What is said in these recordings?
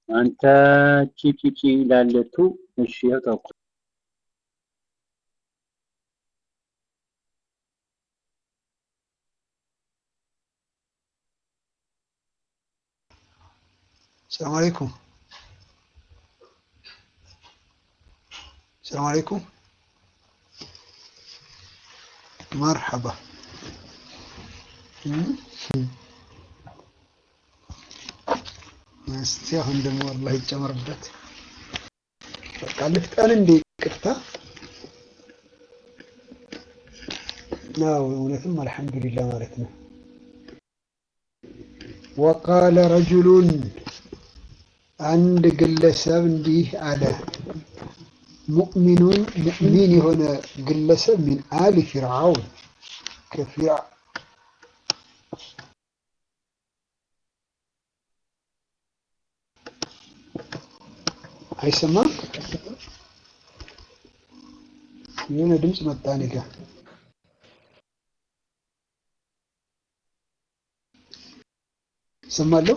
አንተ ቺቺቺ ላለቱ እሺ ያው ተውኩ። السلام عليكم السلام عليكم مرحبا እስቲ አሁን ደግሞ አላህ ይጨመርበት። በቃ ልፍጠን እንዴ ይቅርታ። አዎ እውነትም አልሐምዱሊላህ ማለት ነው። ወቃለ ረጁሉን አንድ ግለሰብ እንዲህ አለ። ሙእሚኑን ሙእሚን የሆነ ግለሰብ ሚን አሊ ፊርዓውን ከፊርዓ አይሰማም። የሆነ ድምፅ መጣ እኔ ጋ። እሰማለሁ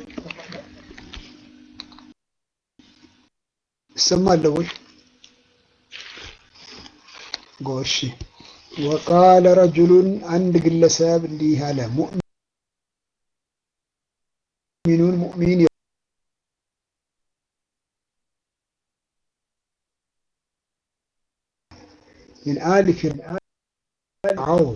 እሰማለሁ ወይ? ጎሽ ወቃለ ረጁሉን አንድ ግለሰብ እንዲህ አለ። ሙእሚኑን ሙእሚን من آل فرعون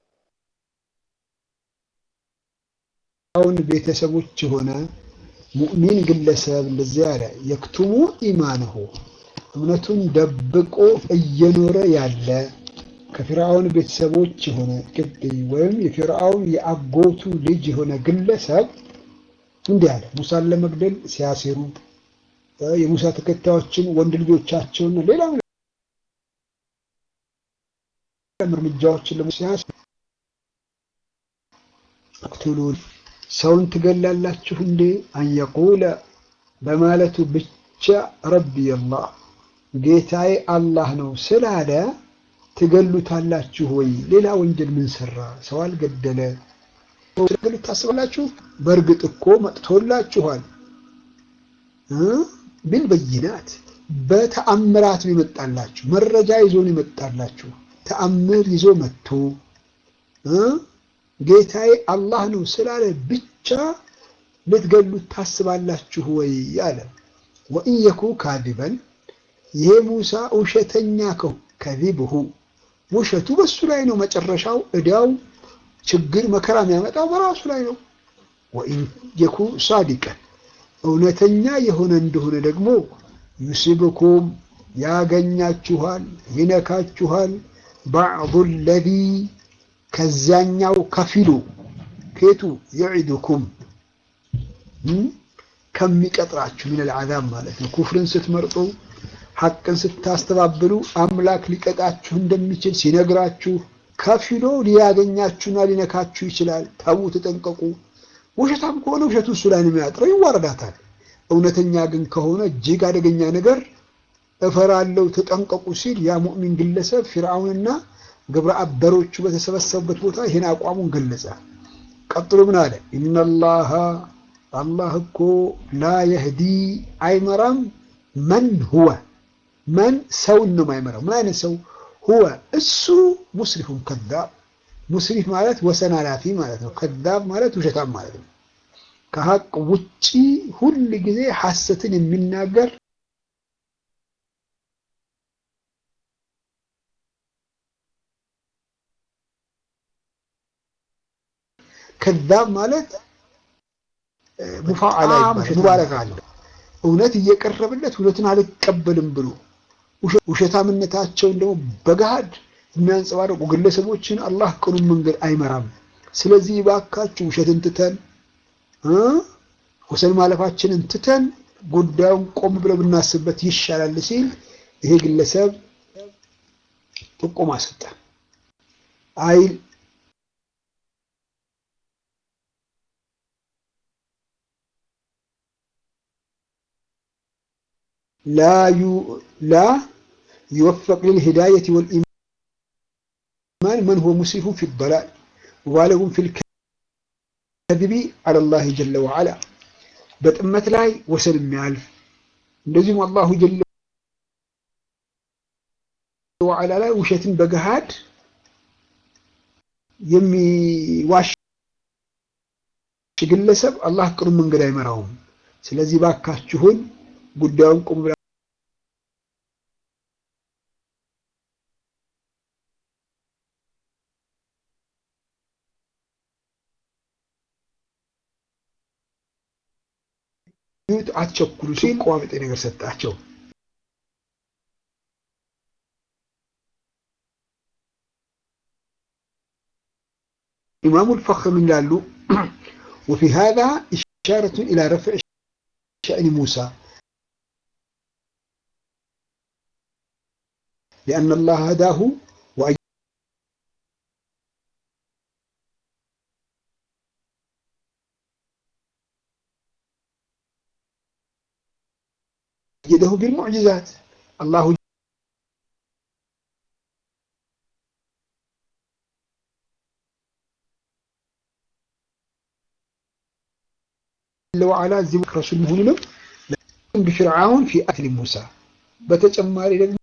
አሁን ቤተሰቦች የሆነ ሙእሚን ግለሰብ እንደዚህ አለ። የክቱሙ ኢማንሁ እምነቱን ደብቆ እየኖረ ያለ ከፊርዓውን ቤተሰቦች የሆነ ቅቢ ወይም የፊርዓውን የአጎቱ ልጅ የሆነ ግለሰብ እንዲህ አለ። ሙሳን ለመግደል ሲያሴሩ የሙሳ ተከታዮችን ወንድ ልጆቻቸውን ሌላም እርምጃዎችን ለሙሲያስ እቅትሉን ሰውን ትገላላችሁ እንዴ አንየቁለ በማለቱ ብቻ ረቢ አላህ ጌታዬ አላህ ነው ስላለ ትገሉታላችሁ ወይ? ሌላ ወንጀል ምን ሰራ? ሰው አልገደለ ትገሉት ታስባላችሁ? በእርግጥ እኮ መጥቶላችኋል ቢልበይናት በተአምራት ነው ይመጣላችሁ። መረጃ ይዞ ነው ይመጣላችሁ። ተአምር ይዞ መጥቶ ጌታዬ አላህ ነው ስላለ ብቻ ልትገሉት ታስባላችሁ ወይ አለ። ወኢን የኩ ካዲበን ይሄ ሙሳ ውሸተኛ ከው ከዚብሁ ውሸቱ በሱ ላይ ነው። መጨረሻው እዳው ችግር መከራ የሚያመጣው በራሱ ላይ ነው። ወኢን የኩ ሳዲቀን እውነተኛ የሆነ እንደሆነ ደግሞ ዩሲብኩም ያገኛችኋል፣ ይነካችኋል ባዕዱ ለዚ ከዚያኛው ከፊሉ ኬቱ የዒዱኩም ከሚቀጥራችሁ ሚነል ዓዛብ ማለት ነው። ኩፍርን ስትመርጡ ሐቅን ስታስተባብሉ አምላክ ሊቀጣችሁ እንደሚችል ሲነግራችሁ ከፊሎ ሊያገኛችሁና ሊነካችሁ ይችላል። ተዉ፣ ተጠንቀቁ። ውሸታም ከሆነ ውሸቱ እሱ ላይ ነው የሚያጥረው፣ ይዋረዳታል። እውነተኛ ግን ከሆነ እጅግ አደገኛ ነገር እፈራለሁ ተጠንቀቁ ሲል ያ ሙእሚን ግለሰብ ፊርዓውንና ግብረ አበሮቹ በተሰበሰቡበት ቦታ ይህን አቋሙን ገለጸ። ቀጥሎ ምን አለ? ኢነላሃ አላህ እኮ ላ የህዲ አይመራም መን ሁወ መን ሰውን ነው የማይመራው። ምን አይነት ሰው? ሁወ እሱ ሙስሪፉን ከዛብ። ሙስሪፍ ማለት ወሰን አላፊ ማለት ነው። ከዛብ ማለት ውሸታም ማለት ነው። ከሀቅ ውጪ ሁል ጊዜ ሐሰትን የሚናገር ከዛብ ማለት ሙፋዓላ ይባላል። ሙባረክ አለው። እውነት እየቀረበለት እውነትን አልቀበልም ብሎ ውሸታምነታቸውን ደግሞ በገሃድ የሚያንጸባርቁ ግለሰቦችን አላህ ቅኑን መንገድ አይመራም። ስለዚህ እባካችሁ ውሸትን ትተን ወሰን ማለፋችንን ትተን ጉዳዩን ቆም ብለው ብናስብበት ይሻላል ሲል ይሄ ግለሰብ ጥቆማ ሰጠ። አይ ላ ዩወፈቅ ሊልሂዳየት ወልኢማን መን ሁወ ሙስሪፉን ፊ ዶላል ሙባለጉን ፊል ከዚቢ ዐለላህ ጀለ ወዐላ በጥመት ላይ ወሰን የሚያልፍ እንደዚሁም አላሁ ጀለ ወዓላ ላይ ውሸትን በገሃድ የሚዋሽ ግለሰብ አላህ ቅኑ መንገድ አይመራውም። ስለዚህ ባካችሁን ጉዳዩን ቁም ብላ አትቸኩሉ ሲል ቋሚጤ ነገር ሰጣቸው። ኢማሙ ልፈኽር ይላሉ وفي هذا إشارة إلى رفع شأن موسى لأن الله هداه وأي أيده بالمعجزات الله جل وعلا ذكر رسول مهمنا بفرعون في قتل موسى በተጨማሪ ደግሞ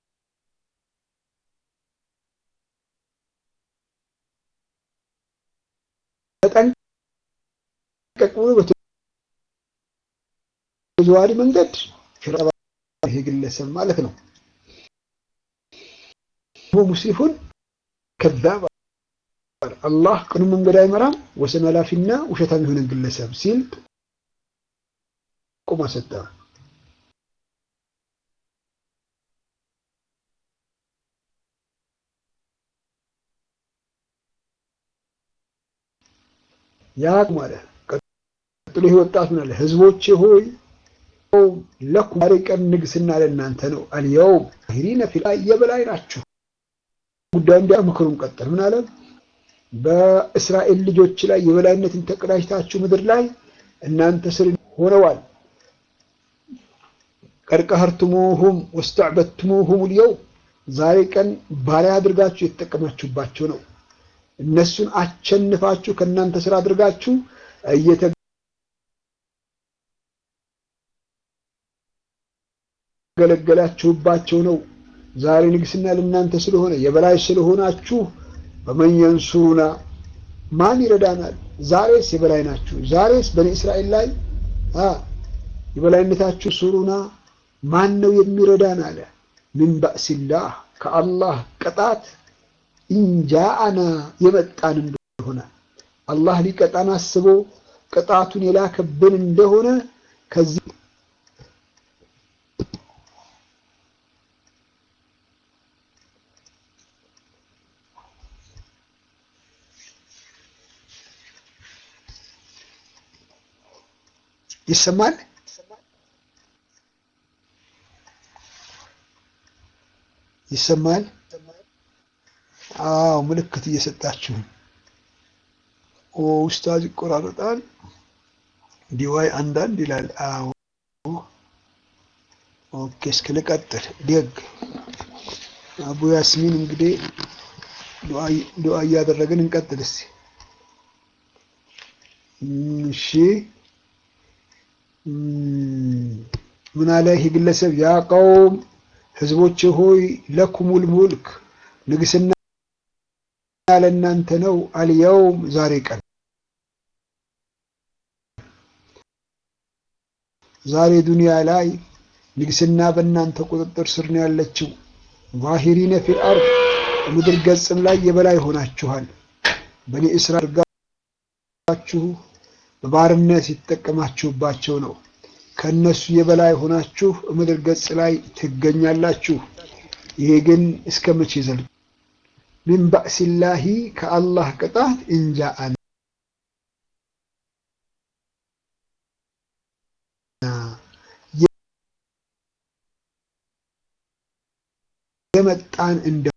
ተጠንቀቅ ብሎ በተዘዋዋሪ መንገድ ይሄ ግለሰብ ማለት ነው ሙስሊፉን ከዛብ አላህ ቅኑ መንገድ አይመራም ወሰን ኃላፊና ውሸታም የሆነ ግለሰብ ሲል ቁማ ሰጠ። ያ ማለ ቀጥሎ ይህ ወጣት ምን አለ? ህዝቦቼ ሆይ ለኩም ዛሬ ቀን ንግስና ለእናንተ ነው። አልየውም ሂሪነ ፊል የበላይ ናችሁ። ጉዳዩ እንዲያ ምክሩን ቀጠል ምን አለ? በእስራኤል ልጆች ላይ የበላይነትን ተቀዳጅታችሁ ምድር ላይ እናንተ ስር ሆነዋል። ቀድቀህርትሙሁም ወስተዕበትሙሁም ልየው ዛሬ ቀን ባሪያ አድርጋችሁ የተጠቀማችሁባቸው ነው። እነሱን አቸንፋችሁ ከእናንተ ስራ አድርጋችሁ እየተገለገላችሁባቸው ነው። ዛሬ ንግስና ለእናንተ ስለሆነ የበላይ ስለሆናችሁ በመን የንሱሩና ማን ይረዳናል? ዛሬስ የበላይ ናችሁ። ዛሬስ በኒ እስራኤል ላይ የበላይነታችሁ ሱሩና ማን ነው የሚረዳን? አለ ምን ባእሲላህ ከአላህ ቅጣት ኢንጃአና የመጣን እንደሆነ አላህ ሊቀጣን አስቦ ቅጣቱን የላከብን እንደሆነ ከዚህ ይሰማል። ይሰማል። አዎ ምልክት እየሰጣችሁ ኦ ኡስታዝ ይቆራረጣል። ዲዋይ አንዳንድ ይላል። አዎ ኦኬ፣ እስኪ ልቀጥል። ደግ አቡ ያስሚን እንግዲህ ዱዓ እያደረግን እንቀጥል እስቲ። እሺ ምን አለ ይህ ግለሰብ? ያ ቀውም ህዝቦች ሆይ ለኩሙል ሙልክ ንግስና ለእናንተ ነው። አልየውም ዛሬ ቀን ዛሬ ዱንያ ላይ ንግስና በእናንተ ቁጥጥር ስር ነው ያለችው። ዛሂሪነ ፊል አርድ ምድር ገጽም ላይ የበላይ ሆናችኋል። በኒ እስራኤል አድርጋችሁ በባርነት ሲጠቀማችሁባቸው ነው። ከነሱ የበላይ ሆናችሁ ምድር ገጽ ላይ ትገኛላችሁ። ይሄ ግን እስከ መቼ ዘልቅ? ሚን ባእሲላሂ ከአላህ ቅጣት እንጃአን የመጣን እንደሆነ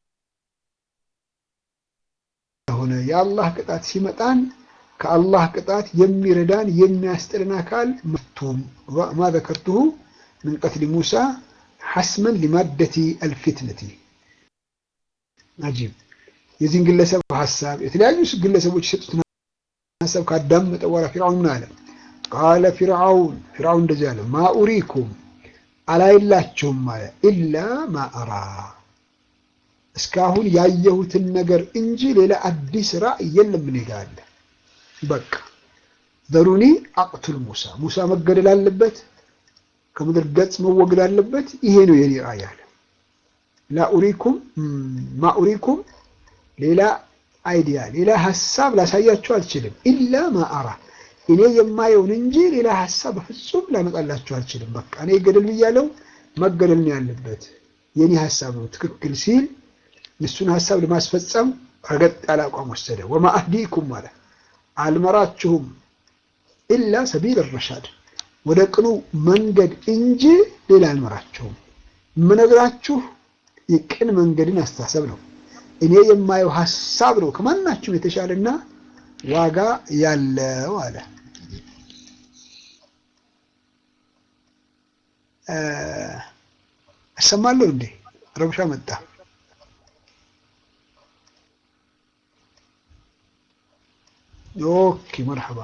የአላህ ቅጣት ሲመጣን ከአላህ ቅጣት የሚረዳን የሚያስጥልን አካል መቱም ማ ዘከርቱሁ ምን ቀትሊ ሙሳ ሐስመን ሊማደቲ አልፊትነቲ አጂብ የዚህን ግለሰብ ሀሳብ የተለያዩ ግለሰቦች የሰጡትን ሀሳብ ካዳመጠ በኋላ ፊርዓውን ምን አለ? ቃለ ፊርዓውን ፊርዓውን እንደዚህ አለ፣ ማ ኡሪኩም አላይላችሁም አለ ኢላ ማ አራ እስካሁን ያየሁትን ነገር እንጂ ሌላ አዲስ ራእይ የለም። እኔ ጋ አለ። በቃ ዘሩኒ አቅቱል ሙሳ ሙሳ መገደል አለበት፣ ከምድር ገጽ መወገድ አለበት። ይሄ ነው የኔ ራእይ አለ። ላኡሪኩም ማኡሪኩም ሌላ አይዲያ ሌላ ሀሳብ ላሳያችሁ አልችልም። ኢላ ማአራ እኔ የማየውን እንጂ ሌላ ሀሳብ በፍጹም ላመጣላችሁ አልችልም። በቃ እኔ ገደል ብያለው፣ መገደል ነው ያለበት የኔ ሀሳብ ነው ትክክል ሲል እሱን ሀሳብ ለማስፈጸም ረገጥ ያለ አቋም ወሰደ። ወማ አህዲኩም አለ አልመራችሁም ኢላ ሰቢል ረሻድ ወደ ቅኑ መንገድ እንጂ ሌላ አልመራችሁም። የምነግራችሁ የቅን መንገድን አስተሳሰብ ነው። እኔ የማየው ሀሳብ ነው ከማናችሁም የተሻለና ዋጋ ያለው አለ። እሰማለሁ እንዴ? ረብሻ መጣ። ኦኬ መርሐባ።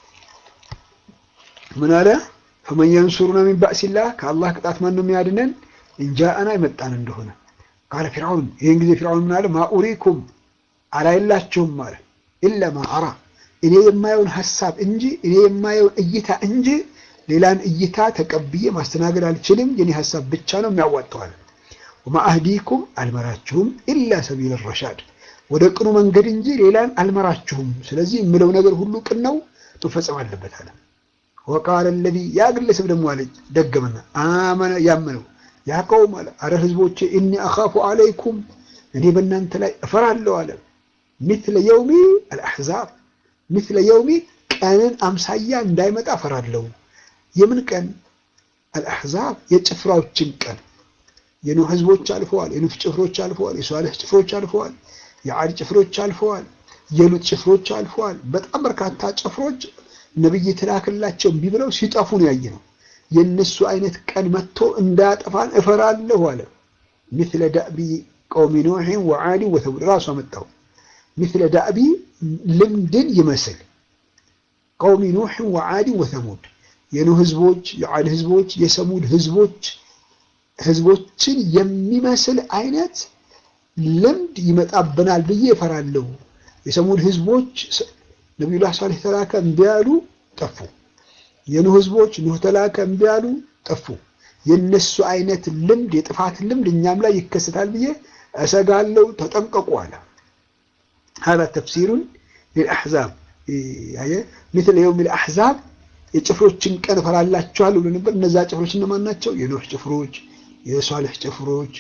ምን አለ? ፈመን የንሱሩና ሚን ባእሲላህ ከአላህ ቅጣት ማን ነው የሚያድነን? እንጃአና ይመጣን እንደሆነ ቃለ ፊርዓውን። ይህን ጊዜ ፊርዓውን ምን አለ? ማኡሪኩም አላይላችሁም አለ ኢላ ማ አራ እኔ የማየውን ሀሳብ እንጂ እኔ የማየውን እይታ እንጂ ሌላን እይታ ተቀብዬ ማስተናገድ አልችልም። የኔ ሀሳብ ብቻ ነው የሚያዋጣዋል። ወማ አህዲኩም አልመራችሁም ኢላ ሰቢል ረሻድ ወደ ቅኑ መንገድ እንጂ ሌላን አልመራችሁም። ስለዚህ የምለው ነገር ሁሉ ቅን ነው መፈጸም አለበት አለ። ወቃለ ለዚ ያ ግለሰብ ደግሞ አለ ደገመና አመነ ያመነው ያ ቀውም አለ አረ ህዝቦቼ እኒ አኻፉ አለይኩም እኔ በእናንተ ላይ እፈራለሁ አለ ሚስለ የውሚ አልአሕዛብ ሚስለ የውሚ ቀንን አምሳያ እንዳይመጣ እፈራለሁ። የምን ቀን? አልአሕዛብ የጭፍራዎችን ቀን። የኑህ ህዝቦች አልፈዋል። የኑህ ጭፍሮች አልፈዋል። የሷልህ ጭፍሮች አልፈዋል። የዓድ ጭፍሮች አልፈዋል። የሉጥ ጭፍሮች አልፈዋል። በጣም በርካታ ጭፍሮች ነብይ የተላከላቸው እምቢ ብለው ሲጠፉ ነው ያየ ነው። የእነሱ አይነት ቀን መጥቶ እንዳያጠፋን እፈራለሁ አለ። ሚስለ ዳእቢ ቀውሚ ኑሕን ወዓድን ወተሙድ ራሱ አመጣው። ሚስለ ዳእቢ ልምድን ይመስል ቀውሚ ኑሕን ወዓድን ወተሙድ የኑህ ህዝቦች፣ የዓድ ህዝቦች፣ የሰሙድ ህዝቦች ህዝቦችን የሚመስል አይነት ልምድ ይመጣብናል ብዬ እፈራለሁ። የሰሙድ ህዝቦች ነቢዩላህ ሳሌህ ተላከ እምቢ አሉ፣ ጠፉ። የኑህ ህዝቦች ኑህ ተላከ እምቢ አሉ፣ ጠፉ። የነሱ አይነት ልምድ የጥፋት ልምድ እኛም ላይ ይከሰታል ብዬ እሰጋለሁ፣ ተጠንቀቁ አለ። هذا ተፍሲሩ للأحزاب مثل يوم الأحزاب የጭፍሮችን ቀን እፈራላችኋለሁ ብሎ ነበር። እነዛ ጭፍሮች እነማን ናቸው? የኖህ ጭፍሮች፣ የሷልህ ጭፍሮች፣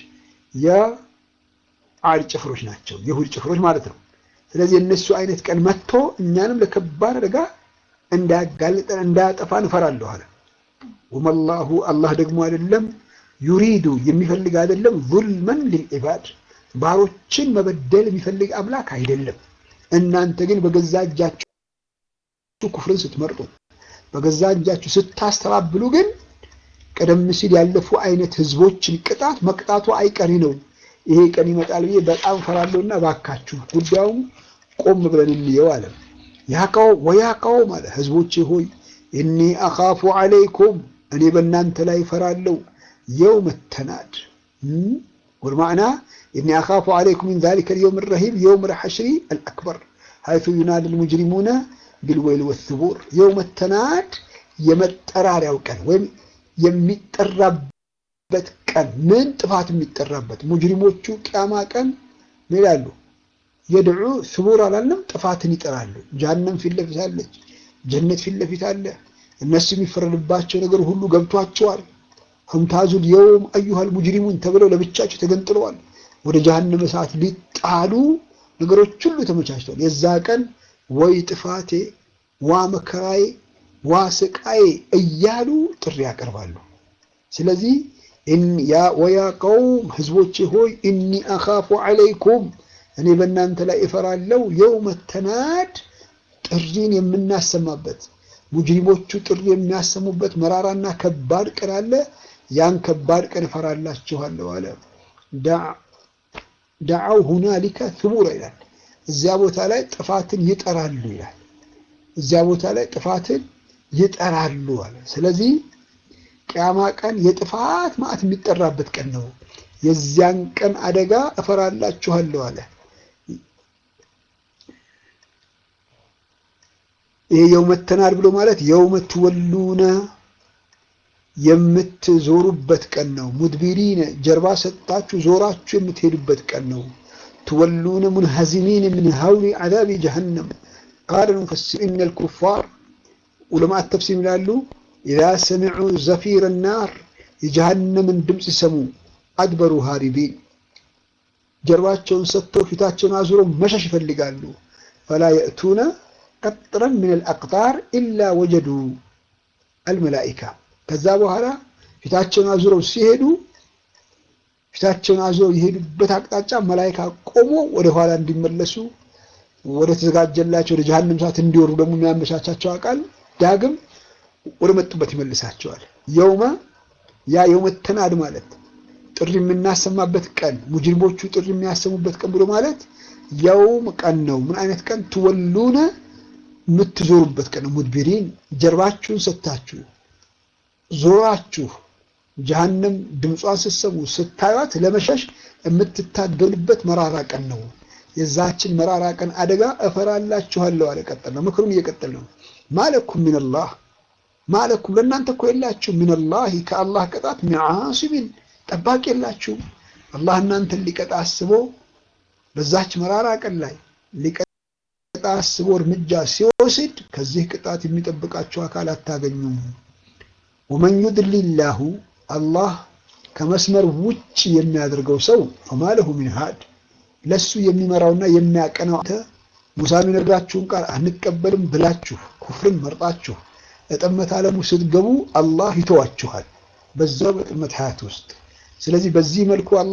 የዓድ ጭፍሮች ናቸው። የሁድ ጭፍሮች ማለት ነው። ስለዚህ የእነሱ አይነት ቀን መጥቶ እኛንም ለከባድ አደጋ እንዳያጋልጠን እንዳያጠፋን እፈራለሁ አለ። ወመላሁ አላህ ደግሞ አይደለም ዩሪዱ የሚፈልግ አይደለም ዙልመን ሊልዒባድ ባሮችን መበደል የሚፈልግ አምላክ አይደለም። እናንተ ግን በገዛ እጃችሁ ኩፍርን ስትመርጡ በገዛ እጃችሁ ስታስተባብሉ ግን ቀደም ሲል ያለፉ አይነት ህዝቦችን ቅጣት መቅጣቱ አይቀሪ ነው። ይሄ ቀን ይመጣል ብዬ በጣም ፈራለሁና ባካችሁ ጉዳዩም ቆም ብለን እንየው አለ። ያቀው ወያቀው አለ ህዝቦቼ ሆይ እኒ አኻፉ አለይኩም እኔ በእናንተ ላይ ፈራለሁ የውም ተናድ ወልማዕና እኒ አኻፉ አለይኩም ሚን ዛሊከ ልየውም ረሂብ የውም ልሐሽሪ አልአክበር ሀይቱ ዩናድ ልሙጅሪሙነ ቢልወይል ወስቡር የውመ ተናድ የመጠራሪያው ቀን ወይም የሚጠራበት ቀን ምን ጥፋት የሚጠራበት ሙጅሪሞቹ ቅያማ ቀን ምን ይላሉ? የድዑ ስቡር አላለም፣ ጥፋትን ይጠራሉ። ጀሃነም ፊት ለፊት አለች፣ ጀነት ፊት ለፊት አለ። እነሱ የሚፈረድባቸው ነገር ሁሉ ገብቷቸዋል። ሁምታዙል የውም አዩሃል ሙጅሪሙን ተብለው ለብቻቸው ተገንጥለዋል። ወደ ጀሃነም እሳት ሊጣሉ ነገሮች ሁሉ ተመቻችተዋል። የዛ ቀን ወይ ጥፋቴ፣ ዋ መከራዬ፣ ዋ ስቃዬ እያሉ ጥሪ ያቀርባሉ። ስለዚህ ወያ ቀውም ህዝቦቼ ሆይ እኒ አኻፉ ዐለይኩም እኔ በእናንተ ላይ እፈራለሁ የውመ ተናድ ጥሪን የምናሰማበት ሙጅሪሞቹ ጥሪ የሚያሰሙበት መራራና ከባድ ቀን አለ። ያን ከባድ ቀን እፈራላችኋለሁ አለ። ዳዓው ሁናሊከ ሱቡራ ይላል። እዚያ ቦታ ላይ ጥፋትን ይጠራሉ ይላል። እዚያ ቦታ ላይ ጥፋትን ይጠራሉ አለ። ስለዚህ ቅያማ ቀን የጥፋት ማዕት የሚጠራበት ቀን ነው። የዚያን ቀን አደጋ እፈራላችኋለሁ አለ። ይሄ የውመ ተናድ ብሎ ማለት የውመ ትወሉነ የምትዞሩበት ቀን ነው። ሙድቢሪነ ጀርባ ሰጣችሁ ዞራችሁ የምትሄዱበት ቀን ነው። ትወሉነ ሙንሀዚሚን ምን ሀውሊ ዐዛቢ ጀሀነም ቃለ ሙፈሲር ኢነ ልኩፋር ዑለማት ተፍሲር ይላሉ ኢዛ ሰሚዑ ዘፊረ ናር የጀሃነምን ድምፅ ሲሰሙ አድበሩ ሃሪቢን ጀርባቸውን ሰጥተው ፊታቸውን አዙረው መሸሽ ይፈልጋሉ። ፈላ የእቱነ ቀጥረን ምን አልአቅጣር ኢላ ወጀዱ አልመላኢካ ከዛ በኋላ ፊታቸውን አዙረው ሲሄዱ ፊታቸውን አዙረው የሄዱበት አቅጣጫ መላኢካ ቆሞ ወደ ኋላ እንዲመለሱ ወደ ተዘጋጀላቸው ወደ ጀሃነም ሰዓት እንዲወሩ ደግሞ የሚያመቻቻቸው አቃል ዳግም ወደ መጡበት ይመልሳቸዋል። የውመ ያ የውመ ተናድ ማለት ጥሪ የምናሰማበት ቀን ሙጅሪሞቹ ጥሪ የሚያሰሙበት ቀን ብሎ ማለት የውም ቀን ነው። ምን አይነት ቀን? ትወሉነ የምትዞሩበት ቀን ነው። ሙድቢሪን ጀርባችሁን ሰጥታችሁ ዞራችሁ ጀሃነም ድምጿን ስትሰሙ ስታዩት ለመሸሽ የምትታገሉበት መራራ ቀን ነው። የዛችን መራራ ቀን አደጋ እፈራላችኋለሁ አለ። ቀጠል ነው ምክሩን እየቀጠል ነው። ማለኩም ሚነላህ ማለኩም ለእናንተ እኮ የላችሁ ሚነላህ ከአላህ ቅጣት ሚዓሲቢን ጠባቂ የላችሁም። አላህ እናንተን ሊቀጣ አስቦ በዛች መራራ ቀን ላይ ሊቀጣ አስቦ እርምጃ ሲወስድ ከዚህ ቅጣት የሚጠብቃቸው አካል አታገኙም። ወመን ዩድሊላሁ አላህ ከመስመር ውጭ የሚያደርገው ሰው ፈማለሁ ሚን ሃድ ለሱ የሚመራውና የሚያቀናው ሙሳ የሚነግራችሁን ቃል አንቀበልም ብላችሁ ኩፍርን መርጣችሁ እጥመት ዓለሙ ስትገቡ አላህ ይተዋችኋል በዛው በጥመት ሀያት ውስጥ። ስለዚህ በዚህ መልኩ አላህ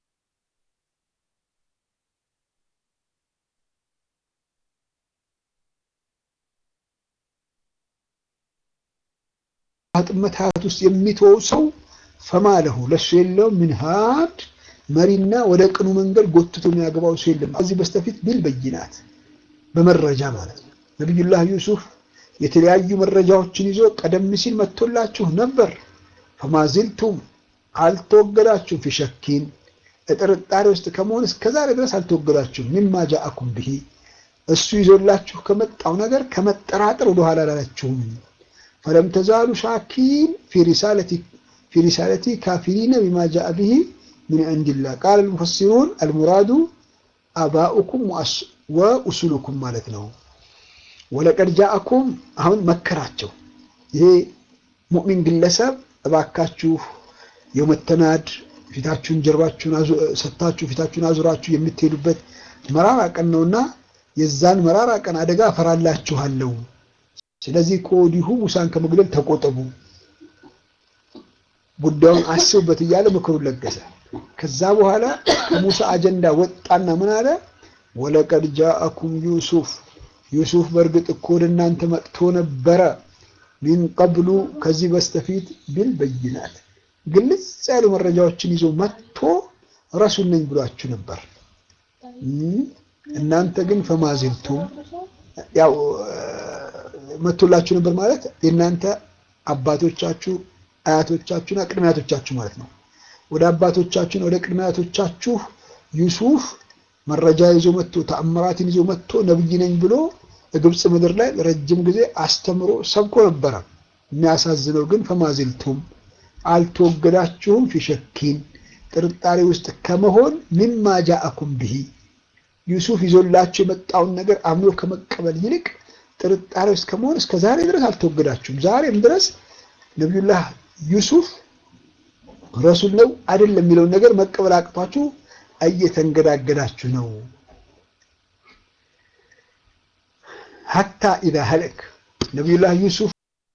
ጥመት ሀያት ውስጥ የሚተወው ሰው ፈማለሁ ለሱ የለው ምን ሃድ መሪና ወደ ቅኑ መንገድ ጎትቶ የሚያገባው ሰው የለም። ከዚህ በስተፊት ቢል በይናት በመረጃ ማለት ነው። ነቢዩላህ ዩሱፍ የተለያዩ መረጃዎችን ይዞ ቀደም ሲል መጥቶላችሁ ነበር። ፈማዚልቱም አልተወገዳችሁም፣ ፊሸኪን ጥርጣሬ ውስጥ ከመሆን እስከዛሬ ድረስ አልተወገዳችሁም። ሚማ ጃአኩም ብሂ እሱ ይዞላችሁ ከመጣው ነገር ከመጠራጠር ወደኋላ አላላችሁም። ፈለም ተዛሉ ሻኪን ፊ ሪሳለቲ ካፊሪነ ቢማ ጃአ ብሂ ምን ዕንዲላህ ቃል ልሙፈሲሩን አልሙራዱ አባኡኩም ወኡሱሉኩም ማለት ነው። ወለቀድ ጃአኩም አሁን መከራቸው። ይሄ ሙእሚን ግለሰብ እባካችሁ የመተናድ ፊታችሁን ጀርባችሁን ሰታችሁ ፊታችሁን አዙራችሁ የምትሄዱበት መራራ ቀን ነውና የዛን መራራ ቀን አደጋ እፈራላችኋለሁ። ስለዚህ ከወዲሁ ሙሳን ከመግደል ተቆጠቡ፣ ጉዳዩን አስቡበት እያለ ምክሩን ለገሰ። ከዛ በኋላ ከሙሳ አጀንዳ ወጣና ምን አለ? ወለቀድ ጃአኩም ዩሱፍ ዩሱፍ በእርግጥ እኮ ወደ እናንተ መጥቶ ነበረ። ሚን ቀብሉ ከዚህ በስተፊት ቢል በይናት ግልጽ ያሉ መረጃዎችን ይዞ መጥቶ ረሱል ነኝ ብሏችሁ ነበር። እናንተ ግን ፈማዚልቱም ያው መጥቶላችሁ ነበር ማለት የእናንተ አባቶቻችሁ አያቶቻችሁና ቅድመ አያቶቻችሁ ማለት ነው። ወደ አባቶቻችሁና ወደ ቅድመ አያቶቻችሁ ዩሱፍ መረጃ ይዞ መጥቶ ተአምራትን ይዞ መጥቶ ነብይ ነኝ ብሎ ግብፅ ምድር ላይ ረጅም ጊዜ አስተምሮ ሰብኮ ነበረ። የሚያሳዝነው ግን ፈማዚልቱም አልተወገዳችሁም፣ ፊሸኪን ጥርጣሬ ውስጥ ከመሆን ሚማ ጃአኩም ብሂ ዩሱፍ ይዞላችሁ የመጣውን ነገር አምኖ ከመቀበል ይልቅ ጥርጣሬ ውስጥ ከመሆን እስከ ዛሬ ድረስ አልተወገዳችሁም። ዛሬም ድረስ ነቢዩላህ ዩሱፍ ረሱል ነው አይደለም የሚለውን ነገር መቀበል አቅቷችሁ እየተንገዳገዳችሁ ነው። ሀታ ኢዛ ሀለክ ነቢዩላህ ዩሱፍ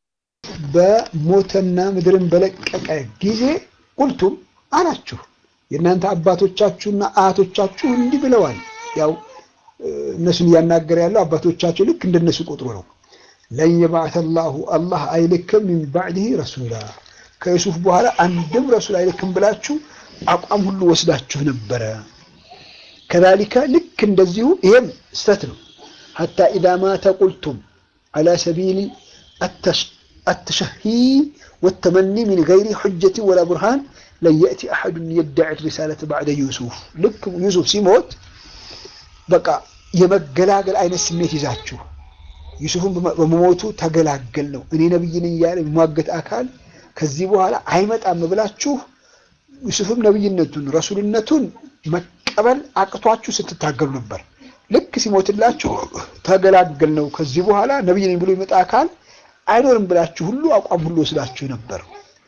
በሞተና ምድርን በለቀቀ ጊዜ ቁልቱም አላችሁ የእናንተ አባቶቻችሁና አያቶቻችሁ እንዲህ ብለዋል። ያው እነሱን እያናገረ ያለው አባቶቻቸው ልክ እንደነሱ ቁጥሩ ነው። ለን የባዕተ ላሁ አላህ አይልክም ሚን ባዕድህ ረሱላ ከዩሱፍ በኋላ አንድም ረሱል አይልክም ብላችሁ አቋም ሁሉ ወስዳችሁ ነበረ። ከዛሊከ ልክ እንደዚሁ ይሄም ስተት ነው። ሐታ ኢዛ ማተ ቁልቱም አላ ሰቢል አተሸሂ ወተመኒ ሚን ገይሪ ሑጀትን ወላ ቡርሃን ለን የእቲ አሐዱን የዳዒ ሪሳለተ ባዕደ ዩሱፍ ልክ ዩሱፍ ሲሞት በቃ የመገላገል አይነት ስሜት ይዛችሁ ዩሱፍን በመሞቱ ተገላገል ነው እኔ ነብይ ነኝ እያለ የሚሟገት አካል ከዚህ በኋላ አይመጣም ብላችሁ ዩሱፍም ነብይነቱን ረሱልነቱን መቀበል አቅቷችሁ ስትታገሉ ነበር። ልክ ሲሞትላችሁ ተገላገል ነው ከዚህ በኋላ ነብይ ነኝ ብሎ ይመጣ አካል አይኖርም ብላችሁ ሁሉ አቋም ሁሉ ወስዳችሁ ነበር።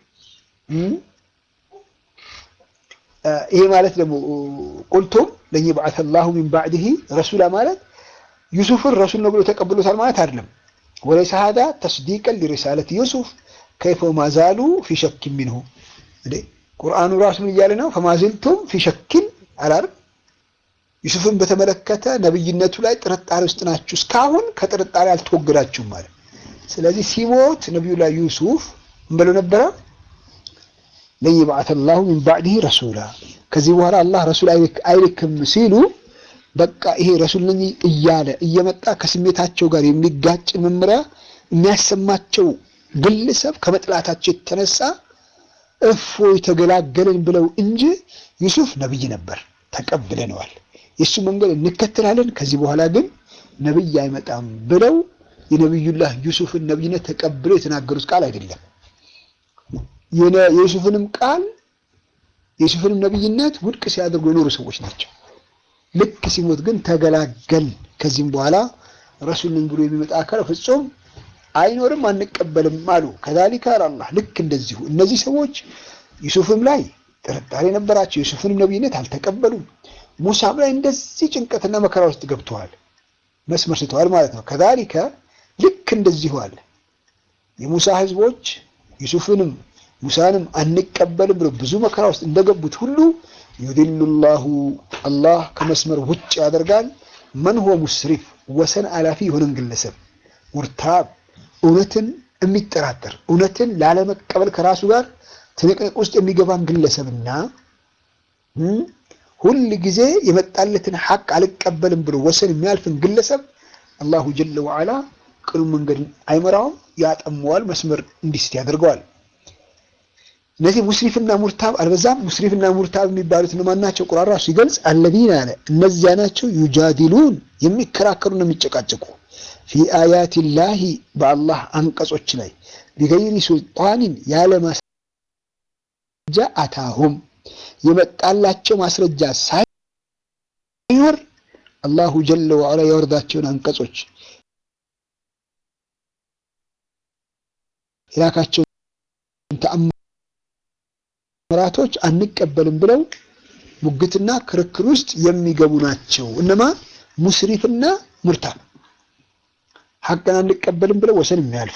ይሄ ማለት ደግሞ ቁልቱም ለን የብዓተ ላሁ ሚን ባዕድህ ረሱላ ማለት ዩሱፍን ረሱል ነው ብሎ ተቀብሎታል ማለት አይደለም። ወለይሰ ሀዛ ተስዲቀን ሊሪሳለት ዩሱፍ ከይፈ ማዛሉ ፊ ሸኪን ሚንሁ እንዴ ቁርአኑ ራሱ ምን እያለ ነው? ፈማዝልቱም ፊ ሸኪን አላር ዩሱፍን በተመለከተ ነብይነቱ ላይ ጥርጣሬ ውስጥ ናችሁ፣ እስካሁን ከጥርጣሬ አልተወገዳችሁም ማለት። ስለዚህ ሲሞት ነቢዩላህ ዩሱፍ ምን ብለው ነበረ? ለን የብዓተ ላሁ ሚን ባዕድህ ረሱላ ከዚህ በኋላ አላህ ረሱል አይልክም ሲሉ በቃ ይሄ ረሱል ነኝ እያለ እየመጣ ከስሜታቸው ጋር የሚጋጭ መመሪያ የሚያሰማቸው ግለሰብ ከመጥላታቸው የተነሳ እፎይ ተገላገለን ብለው እንጂ ዩሱፍ ነብይ ነበር፣ ተቀብለነዋል፣ የእሱ መንገድ እንከተላለን፣ ከዚህ በኋላ ግን ነብይ አይመጣም ብለው የነቢዩላህ ዩሱፍን ነብይነት ተቀብለው የተናገሩት ቃል አይደለም። የዩሱፍንም ቃል የዩሱፍንም ነብይነት ውድቅ ሲያደርጉ የኖሩ ሰዎች ናቸው። ልክ ሲሞት ግን ተገላገል፣ ከዚህም በኋላ ረሱል ነኝ ብሎ የሚመጣ አካል ፍጹም አይኖርም አንቀበልም አሉ። ከዛሊከ አላህ ልክ እንደዚሁ እነዚህ ሰዎች ዩሱፍም ላይ ጥርጣሬ ነበራቸው። ዩሱፍንም ነብይነት አልተቀበሉም። ሙሳም ላይ እንደዚህ ጭንቀትና መከራ ውስጥ ገብተዋል፣ መስመር ስተዋል ማለት ነው። ከዛሊከ ልክ እንደዚሁ አለ የሙሳ ህዝቦች ዩሱፍንም ሙሳንም አንቀበልም ብሎ ብዙ መከራ ውስጥ እንደገቡት ሁሉ ዩድሉ ላሁ አላህ ከመስመር ውጭ ያደርጋል። መን ሁወ ሙስሪፍ ወሰን አላፊ የሆነን ግለሰብ ሙርታብ እውነትን የሚጠራጠር እውነትን ላለመቀበል ከራሱ ጋር ትንቅንቅ ውስጥ የሚገባን ግለሰብና ሁል ጊዜ የመጣለትን ሐቅ አልቀበልም ብሎ ወሰን የሚያልፍን ግለሰብ አላሁ ጀለ ወዓላ ቅኑ መንገድን አይመራውም፣ ያጠመዋል፣ መስመር እንዲስት ያደርገዋል። እነዚህ ሙስሪፍና ሙርታብ አልበዛም። ሙስሪፍና ሙርታብ የሚባሉት እነማን ናቸው? ቁርአን ራሱ ሲገልጽ አለዚነ አለ እነዚያ ናቸው ዩጃዲሉን የሚከራከሩና የሚጨቃጨቁ ፊ አያት ላሂ በአላህ አንቀጾች ላይ ቢገይሪ ሱልጣኒን ያለ ማስረጃ አታሁም የመጣላቸው ማስረጃ ሳይኖር አላሁ ጀለ ወዐላ ያወርዳቸውን አንቀጾች የላካቸውን ተአምራቶች አንቀበልም ብለው ሙግትና ክርክር ውስጥ የሚገቡ ናቸው። እነማ ሙስሪፍና ሙርታብ ሐቅን አንቀበልም ብለው ወሰን የሚያልፉ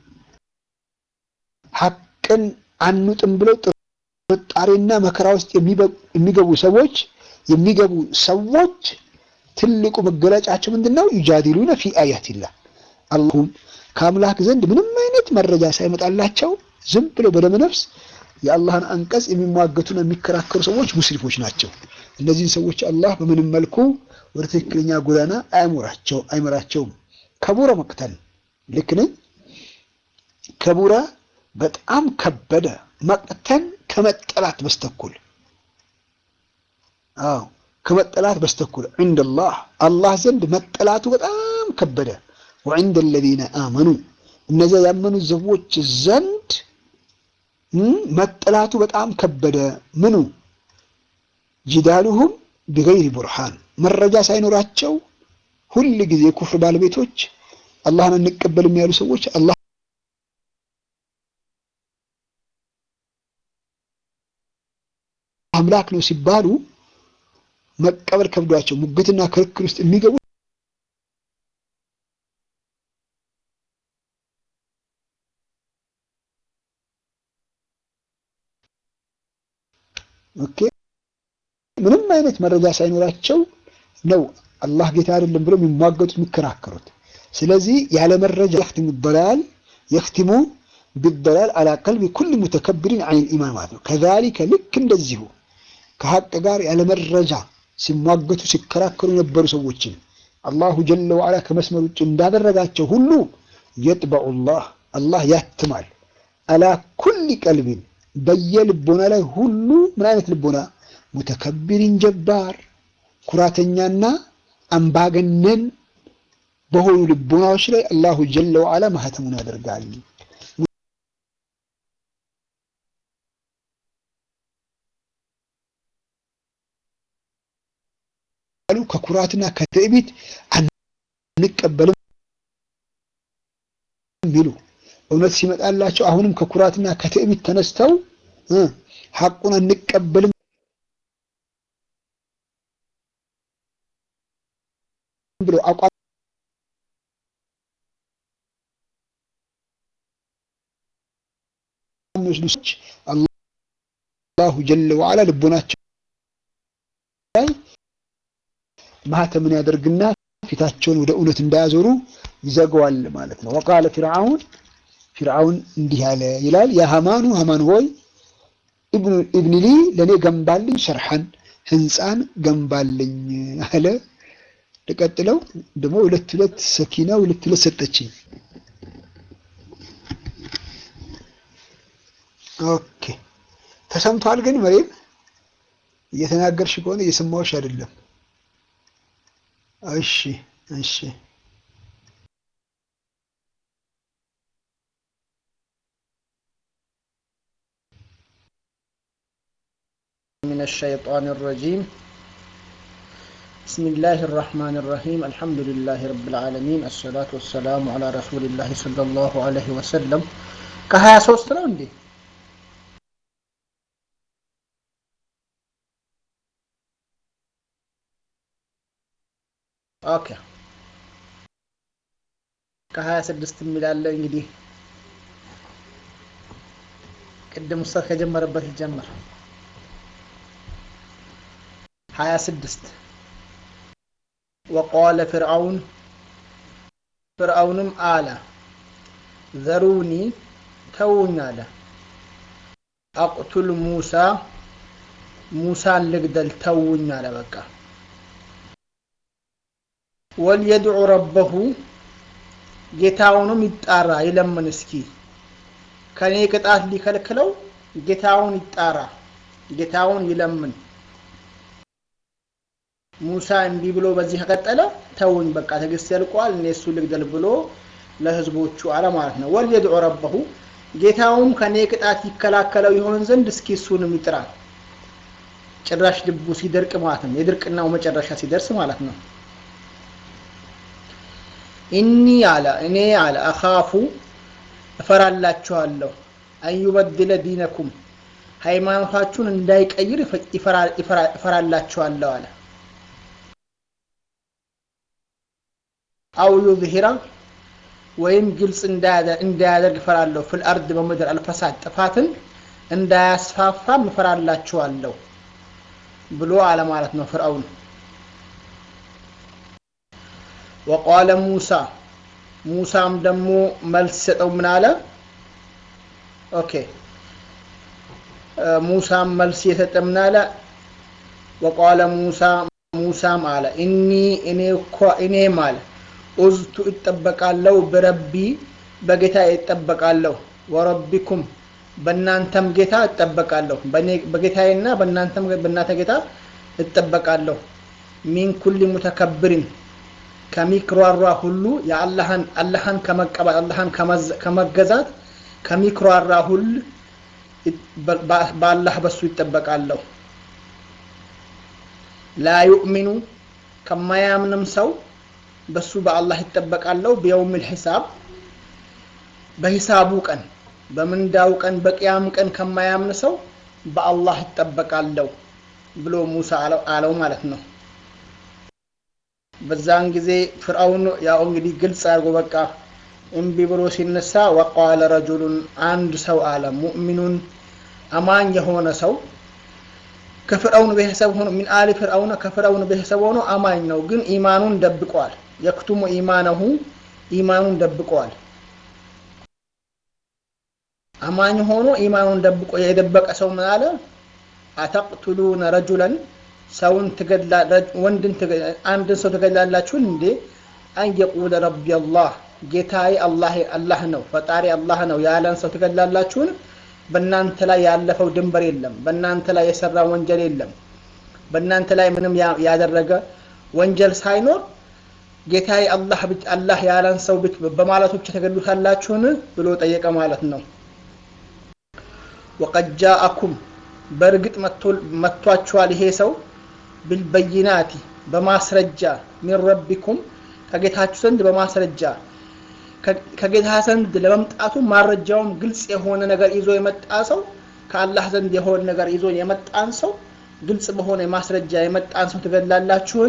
ሐቅን አንውጥም ብለው ጥርጣሬና መከራ ውስጥ የሚገቡ ሰዎች የሚገቡ ሰዎች ትልቁ መገለጫቸው ምንድን ነው? ዩጃዲሉነ ፊ አያቲላህ አላሁም ከአምላክ ዘንድ ምንም አይነት መረጃ ሳይመጣላቸው ዝም ብለው በደመነፍስ የአላህን አንቀጽ የሚሟገቱና የሚከራከሩ ሰዎች ሙስሪፎች ናቸው። እነዚህን ሰዎች አላህ በምንም መልኩ ወደ ትክክለኛ ጎዳና አያሞራቸው አይመራቸውም። ከቡረ መቅተል ልክ ነኝ። ከቡረ በጣም ከበደ መቅተል ከመጠላት በስተኩል አዎ ከመጠላት በስተኩል ዐንደላህ አላህ ዘንድ መጠላቱ በጣም ከበደ። ወዐንደ አለዚነ አመኑ እነዚያ ያመኑ ሰዎች ዘንድ መጠላቱ በጣም ከበደ። ምኑ ጂዳሉሁም ቢገይሪ ቡርሃን መረጃ ሳይኖራቸው ሁል ጊዜ የኩፍር ባለቤቶች አላህን አንቀበልም ያሉ ሰዎች አላህ አምላክ ነው ሲባሉ መቀበል ከብዷቸው ሙግትና ክርክር ውስጥ የሚገቡ ኦኬ ምንም አይነት መረጃ ሳይኖራቸው ነው አላህ ጌታ አይደለም ብለው የሚሟገቱት የሚከራከሩት። ስለዚህ ያለ መረጃ የኽቲሙ በላል የኽቲሙ ቢደላል አላ ቀልቢ ኩል ሙተከብሪን ዐኒል ኢማን ማለት ነው። ከዛሊከ ልክ እንደዚሁ ከሀቅ ጋር ያለ መረጃ ሲሟገቱ ሲከራከሩ የነበሩ ሰዎችን አላሁ ጀለ ወዐላ ከመስመር ውጭ እንዳደረጋቸው ሁሉ የጥበዑ ላህ አላህ ያትማል። አላ ኩሊ ቀልቢን በየልቦና ላይ ሁሉ ምን አይነት ልቦና? ሙተከቢሪን ጀባር ኩራተኛና አምባገነን በሆኑ ልቦናዎች ላይ አላሁ ጀለ ወዓላ ማህተሙን ያደርጋል። ከኩራትና ከትዕቢት አንቀበልም ቢሉ እውነት ሲመጣላቸው አሁንም ከኩራትና ከትዕቢት ተነስተው ሐቁን አንቀበልም ብለው አቋም የሚወስዱ ሰዎች አላሁ ጀለ ወዓላ ልቦናቸው ላይ ማህተምን ያደርግና ፊታቸውን ወደ እውነት እንዳያዞሩ ይዘገዋል ማለት ነው። ወቃለ ፊርዓውን ፊርዓውን እንዲህ ያለ ይላል ያ ሀማኑ ሀማን ሆይ ኢብኒ ሊ ለእኔ ገንባልኝ ሸርሐን ህንፃን ገንባልኝ አለ። ልቀጥለው ደግሞ ሁለት ሁለት ሰኪና ሁለት ሁለት ሰጠችኝ። ኦኬ ተሰምቷል። ግን መሬም እየተናገርሽ ከሆነ እየሰማሁሽ አይደለም። እሺ እሺ من الشيطان الرجيم بسم الله الرحمن الرحيم الحمد لله رب العالمين الصلاة والسلام على رسول الله صلى الله عليه وسلم كهيا ሶስት ነው እንዴ ኦኬ ከሀያ ስድስት የሚላለ እንግዲህ ቅድም ኡስታዝ ከጀመረበት ይጀምር ሀያ ስድስት ወቃለ ፍርዓውን ፍርዓውንም አለ ዘሩኒ ተውኝ አለ አቅቱል ሙሳ ሙሳን ልግደል ተውኝ አለ በቃ ወልየድዑ ረበሁ ጌታውንም ይጣራ ይለምን እስኪ ከኔ ቅጣት ሊከልክለው ጌታውን ይጣራ ጌታውን ይለምን ሙሳ እንዲህ ብሎ በዚህ ከቀጠለ ተውኝ በቃ ትዕግስት ያልቋል እኔ እሱ ልግደል ብሎ ለህዝቦቹ አለ ማለት ነው ወልየድዑ ረበሁ ጌታውም ከኔ ቅጣት ይከላከለው ይሆን ዘንድ እስኪ እሱንም ይጥራ ጭራሽ ልቡ ሲደርቅ ማለት ነው የድርቅናው መጨረሻ ሲደርስ ማለት ነው ኢኒ አለ እኔ አለ አኻፉ እፈራላችኋለሁ አንዩበድለ ዲነኩም ሃይማኖታችሁን እንዳይቀይር እፈራላችኋለሁ አለ አው ዩዝሂራ ወይም ግልጽ እንዳያደርግ እፈራለሁ ፊል አርድ በምድር አልፈሳድ ጥፋትን እንዳያስፋፋም እፈራላችኋለሁ ብሎ አለ ማለት ነው ፍርአውን ወቃለ ሙሳ ሙሳም ደግሞ መልስ ሰጠው ምን አለ ኦኬ ሙሳም መልስ የሰጠ ምን አለ ወቃለ ሙሳ ሙሳም አለ እኒ እኔ እኮ እኔም አለ ኡዝቱ እጠበቃለሁ በረቢ በጌታ እጠበቃለሁ ወረቢኩም በእናንተም ጌታ እጠበቃለሁ በጌታዬና በእናንተም በእናንተ ጌታ እጠበቃለሁ ሚን ኩል ሙተከብሪን ከሚክሯሯ ሁሉ የአላህን አላህን ከመቀበል አላህን ከመገዛት ከሚክሯራ ሁሉ በአላህ በሱ ይጠበቃለሁ ላ ዩእሚኑ ከማያምንም ሰው በሱ በአላህ ይጠበቃለሁ ቢየውም ልሒሳብ በሂሳቡ ቀን በምንዳው ቀን በቅያም ቀን ከማያምን ሰው በአላህ ይጠበቃለሁ ብሎ ሙሳ አለው ማለት ነው በዛን ጊዜ ፍርአውን ያው እንግዲህ ግልጽ አድርጎ በቃ እምቢ ብሎ ሲነሳ ወቃለ ረጁሉን አንድ ሰው አለ ሙእሚኑን አማኝ የሆነ ሰው ከፍርአውን ቤተሰብ ሆኖ ሚን አሊ ፍርአውነ ከፍርአውን ቤተሰብ ሆኖ አማኝ ነው ግን ኢማኑን ደብቋል የክቱሙ ኢማነሁ ኢማኑን ደብቋል አማኝ ሆኖ ኢማኑን ደብቆ የደበቀ ሰው ምን አለ አተቅቱሉነ ረጁለን ሰውን ወንድን አንድን ሰው ትገድላላችሁን እንዴ አን የቁለ ረቢ አላህ ጌታዬ አላህ ነው ፈጣሪ አላህ ነው ያለን ሰው ትገላላችሁን? በእናንተ ላይ ያለፈው ድንበር የለም። በእናንተ ላይ የሰራ ወንጀል የለም። በእናንተ ላይ ምንም ያደረገ ወንጀል ሳይኖር ጌታዬ አላህ አላህ ያለን ሰው በማለቱ ብቻ ተገሉታላችሁን ብሎ ጠየቀ ማለት ነው። ወቀድ ጃአኩም በእርግጥ መጥቷችኋል ይሄ ሰው ቢልበይናቲ በማስረጃ ሚን ረቢኩም ከጌታችሁ ዘንድ በማስረጃ ከጌታ ዘንድ ለመምጣቱ ማረጃውም ግልጽ የሆነ ነገር ይዞ የመጣ ሰው ከአላህ ዘንድ የሆነ ነገር ይዞ የመጣን ሰው ግልጽ በሆነ ማስረጃ የመጣን ሰው ትገላላችሁን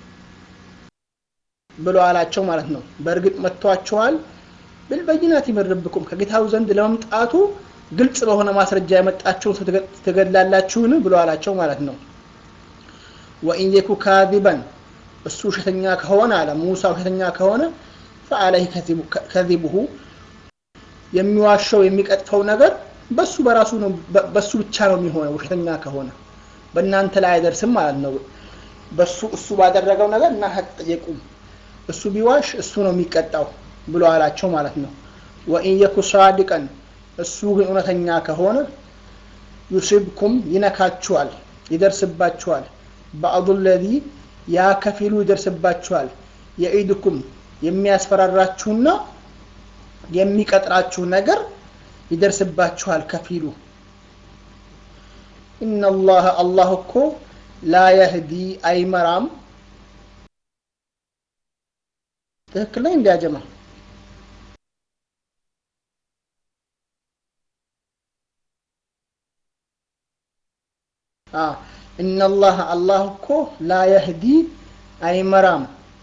ብሎ አላቸው ማለት ነው። በእርግጥ መጥቷችኋል ቢልበይናቲ ሚን ረቢኩም ከጌታው ዘንድ ለመምጣቱ ግልጽ በሆነ ማስረጃ የመጣችሁን ሰው ትገላላችሁን ብሎ አላቸው ማለት ነው። ወኢን የኩ ካዚበን እሱ ውሸተኛ ከሆነ አለ ሙሳ ውሸተኛ ከሆነ ፈአለይህ ከዚቡሁ የሚዋሸው የሚቀጥፈው ነገር በሱ በራሱ ነው በሱ ብቻ ነው የሚሆነው ውሸተኛ ከሆነ በእናንተ ላይ አይደርስም ማለት ነው በሱ እሱ ባደረገው ነገር እና አትጠየቁም እሱ ቢዋሽ እሱ ነው የሚቀጣው ብሎ አላቸው ማለት ነው ወኢን የኩ ሳዲቀን እሱ ግን እውነተኛ ከሆነ ዩሲብኩም ይነካችኋል ይደርስባችኋል ባዕዱ ለዚ ያ ከፊሉ ይደርስባችኋል የኢድኩም የሚያስፈራራችሁና የሚቀጥራችሁ ነገር ይደርስባችኋል ከፊሉ ኢነላህ አላህ እኮ ላ የህዲ አይመራም ትክክል ላይ እንዲያጀማ ኢነላህ አላህ እኮ ላ የህዲ አይመራም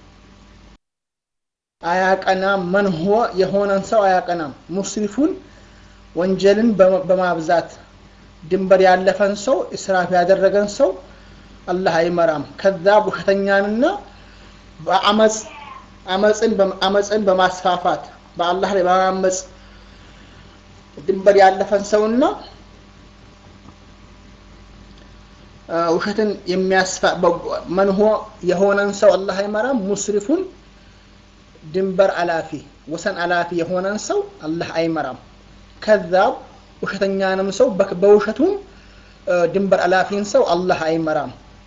አያቀናም መን ሁወ የሆነን ሰው አያቀናም ሙስሪፉን ወንጀልን በማብዛት ድንበር ያለፈን ሰው እስራፍ ያደረገን ሰው አላህ አይመራም ከዛብ ውሸተኛንና በአመፅ አመፅን በማስፋፋት በአላህ ላይ በማመፅ ድንበር ያለፈን ሰውና ውሸትን የሚያስፋ መንሆ የሆነን ሰው አላህ አይመራም ሙስሪፉን ድንበር አላፊ ወሰን አላፊ የሆነን ሰው አላህ አይመራም ከዛብ ውሸተኛንም ሰው በውሸቱም ድንበር አላፊን ሰው አላህ አይመራም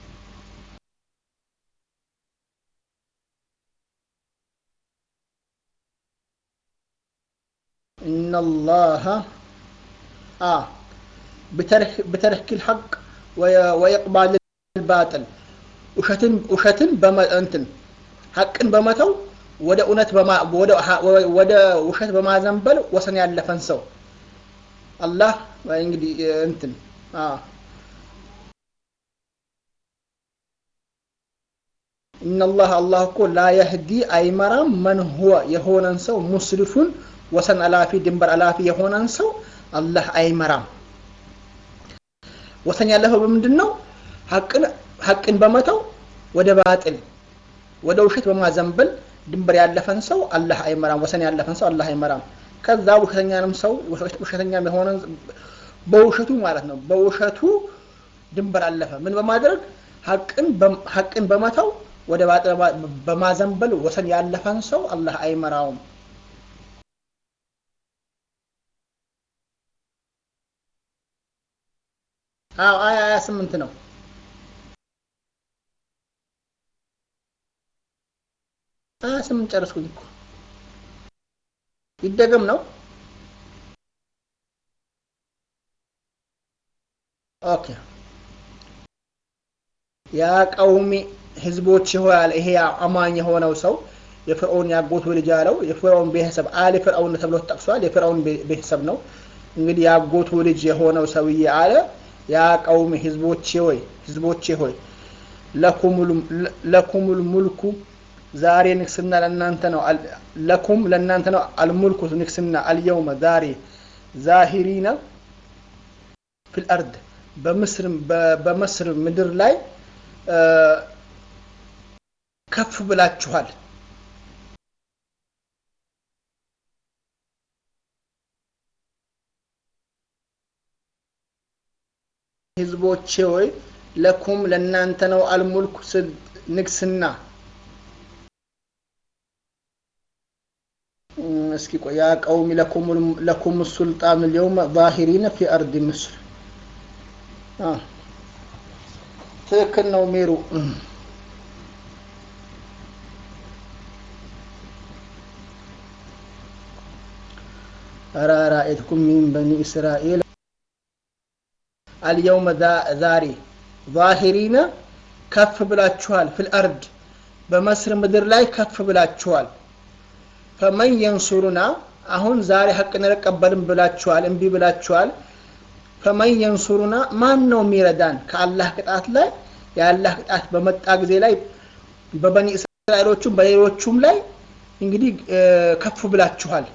ኢነላሃ አ بترك الحق ويقبل الباطل ውሸትን ውሸትን በመንትን ሐቅን በመተው ወደ እውነት ወደ ውሸት በማዘንበል ወሰን ያለፈን ሰው አላህ እንግዲህ እንትን ኢነላህ አላህ እኮ ላ የህዲ አይመራም መን ሁወ የሆነን ሰው ሙስሪፉን ወሰን አላፊ ድንበር አላፊ የሆነን ሰው አላህ አይመራም ወሰን ያለፈው በምንድን ነው ሐቅን በመተው ወደ ባጥል ወደ ውሸት በማዘንበል ድንበር ያለፈን ሰው አላህ አይመራም ወሰን ያለፈን ሰው አላህ አይመራም ከዛ ውሸተኛንም ሰው ውሸተኛም የሆነ በውሸቱ ማለት ነው በውሸቱ ድንበር አለፈ ምን በማድረግ ሐቅን በመተው ወደ ባጥል በማዘንበል ወሰን ያለፈን ሰው አላህ አይመራውም አዎ አያ ሀያ ስምንት ነው ሀያ ስምንት ጨረስኩኝ እኮ ይደገም ነው ኦኬ ያ ቀውሚ ህዝቦች ይሆናል ይሄ አማኝ የሆነው ሰው የፍርዖን ያጎቱ ልጅ ያለው የፍርዖን ቤተሰብ አሊ ፍርዖን ተብሎ ተጠቅሷል የፍርዖን ቤተሰብ ነው እንግዲህ ያጎቱ ልጅ የሆነው ሰውዬ አለ ያ ቀውሚ ህዝቦቼ ሆይ ህዝቦቼ ሆይ ለኩሙል ሙልኩ ዛሬ ንግስና ለእናንተ ነው ለኩም ለእናንተ ነው አልሙልኩ ንግስና አልየውመ ዛሬ ዛሂሪነ ፊል አርድ በምስር በመስር ምድር ላይ ከፍ ብላችኋል ህዝቦቼ ሆይ ለኩም ለእናንተ ነው አልሙልኩ ንግስና እስኪ ቆይ ያ ቀውሚ ለኩም ሱልጣን ልየውመ ዛሂሪነ ፊ አርድ ምስር ትክክል ነው ሜሩ ረአይትኩም ሚን በኒ እስራኤል አልየውመ ዛሬ ዛሂሪነ ከፍ ብላችኋል ፊል አርድ በመስር ምድር ላይ ከፍ ብላችኋል ፈመን የንሱሩና አሁን ዛሬ ሀቅን አልቀበልም ብላችኋል እምቢ ብላችኋል ፈመን የንሱሩና ማን ነው የሚረዳን ከአላህ ቅጣት ላይ የአላህ ቅጣት በመጣ ጊዜ ላይ በበኒ እስራኤሎቹም በሌሎቹም ላይ እንግዲህ ከፍ ብላችኋል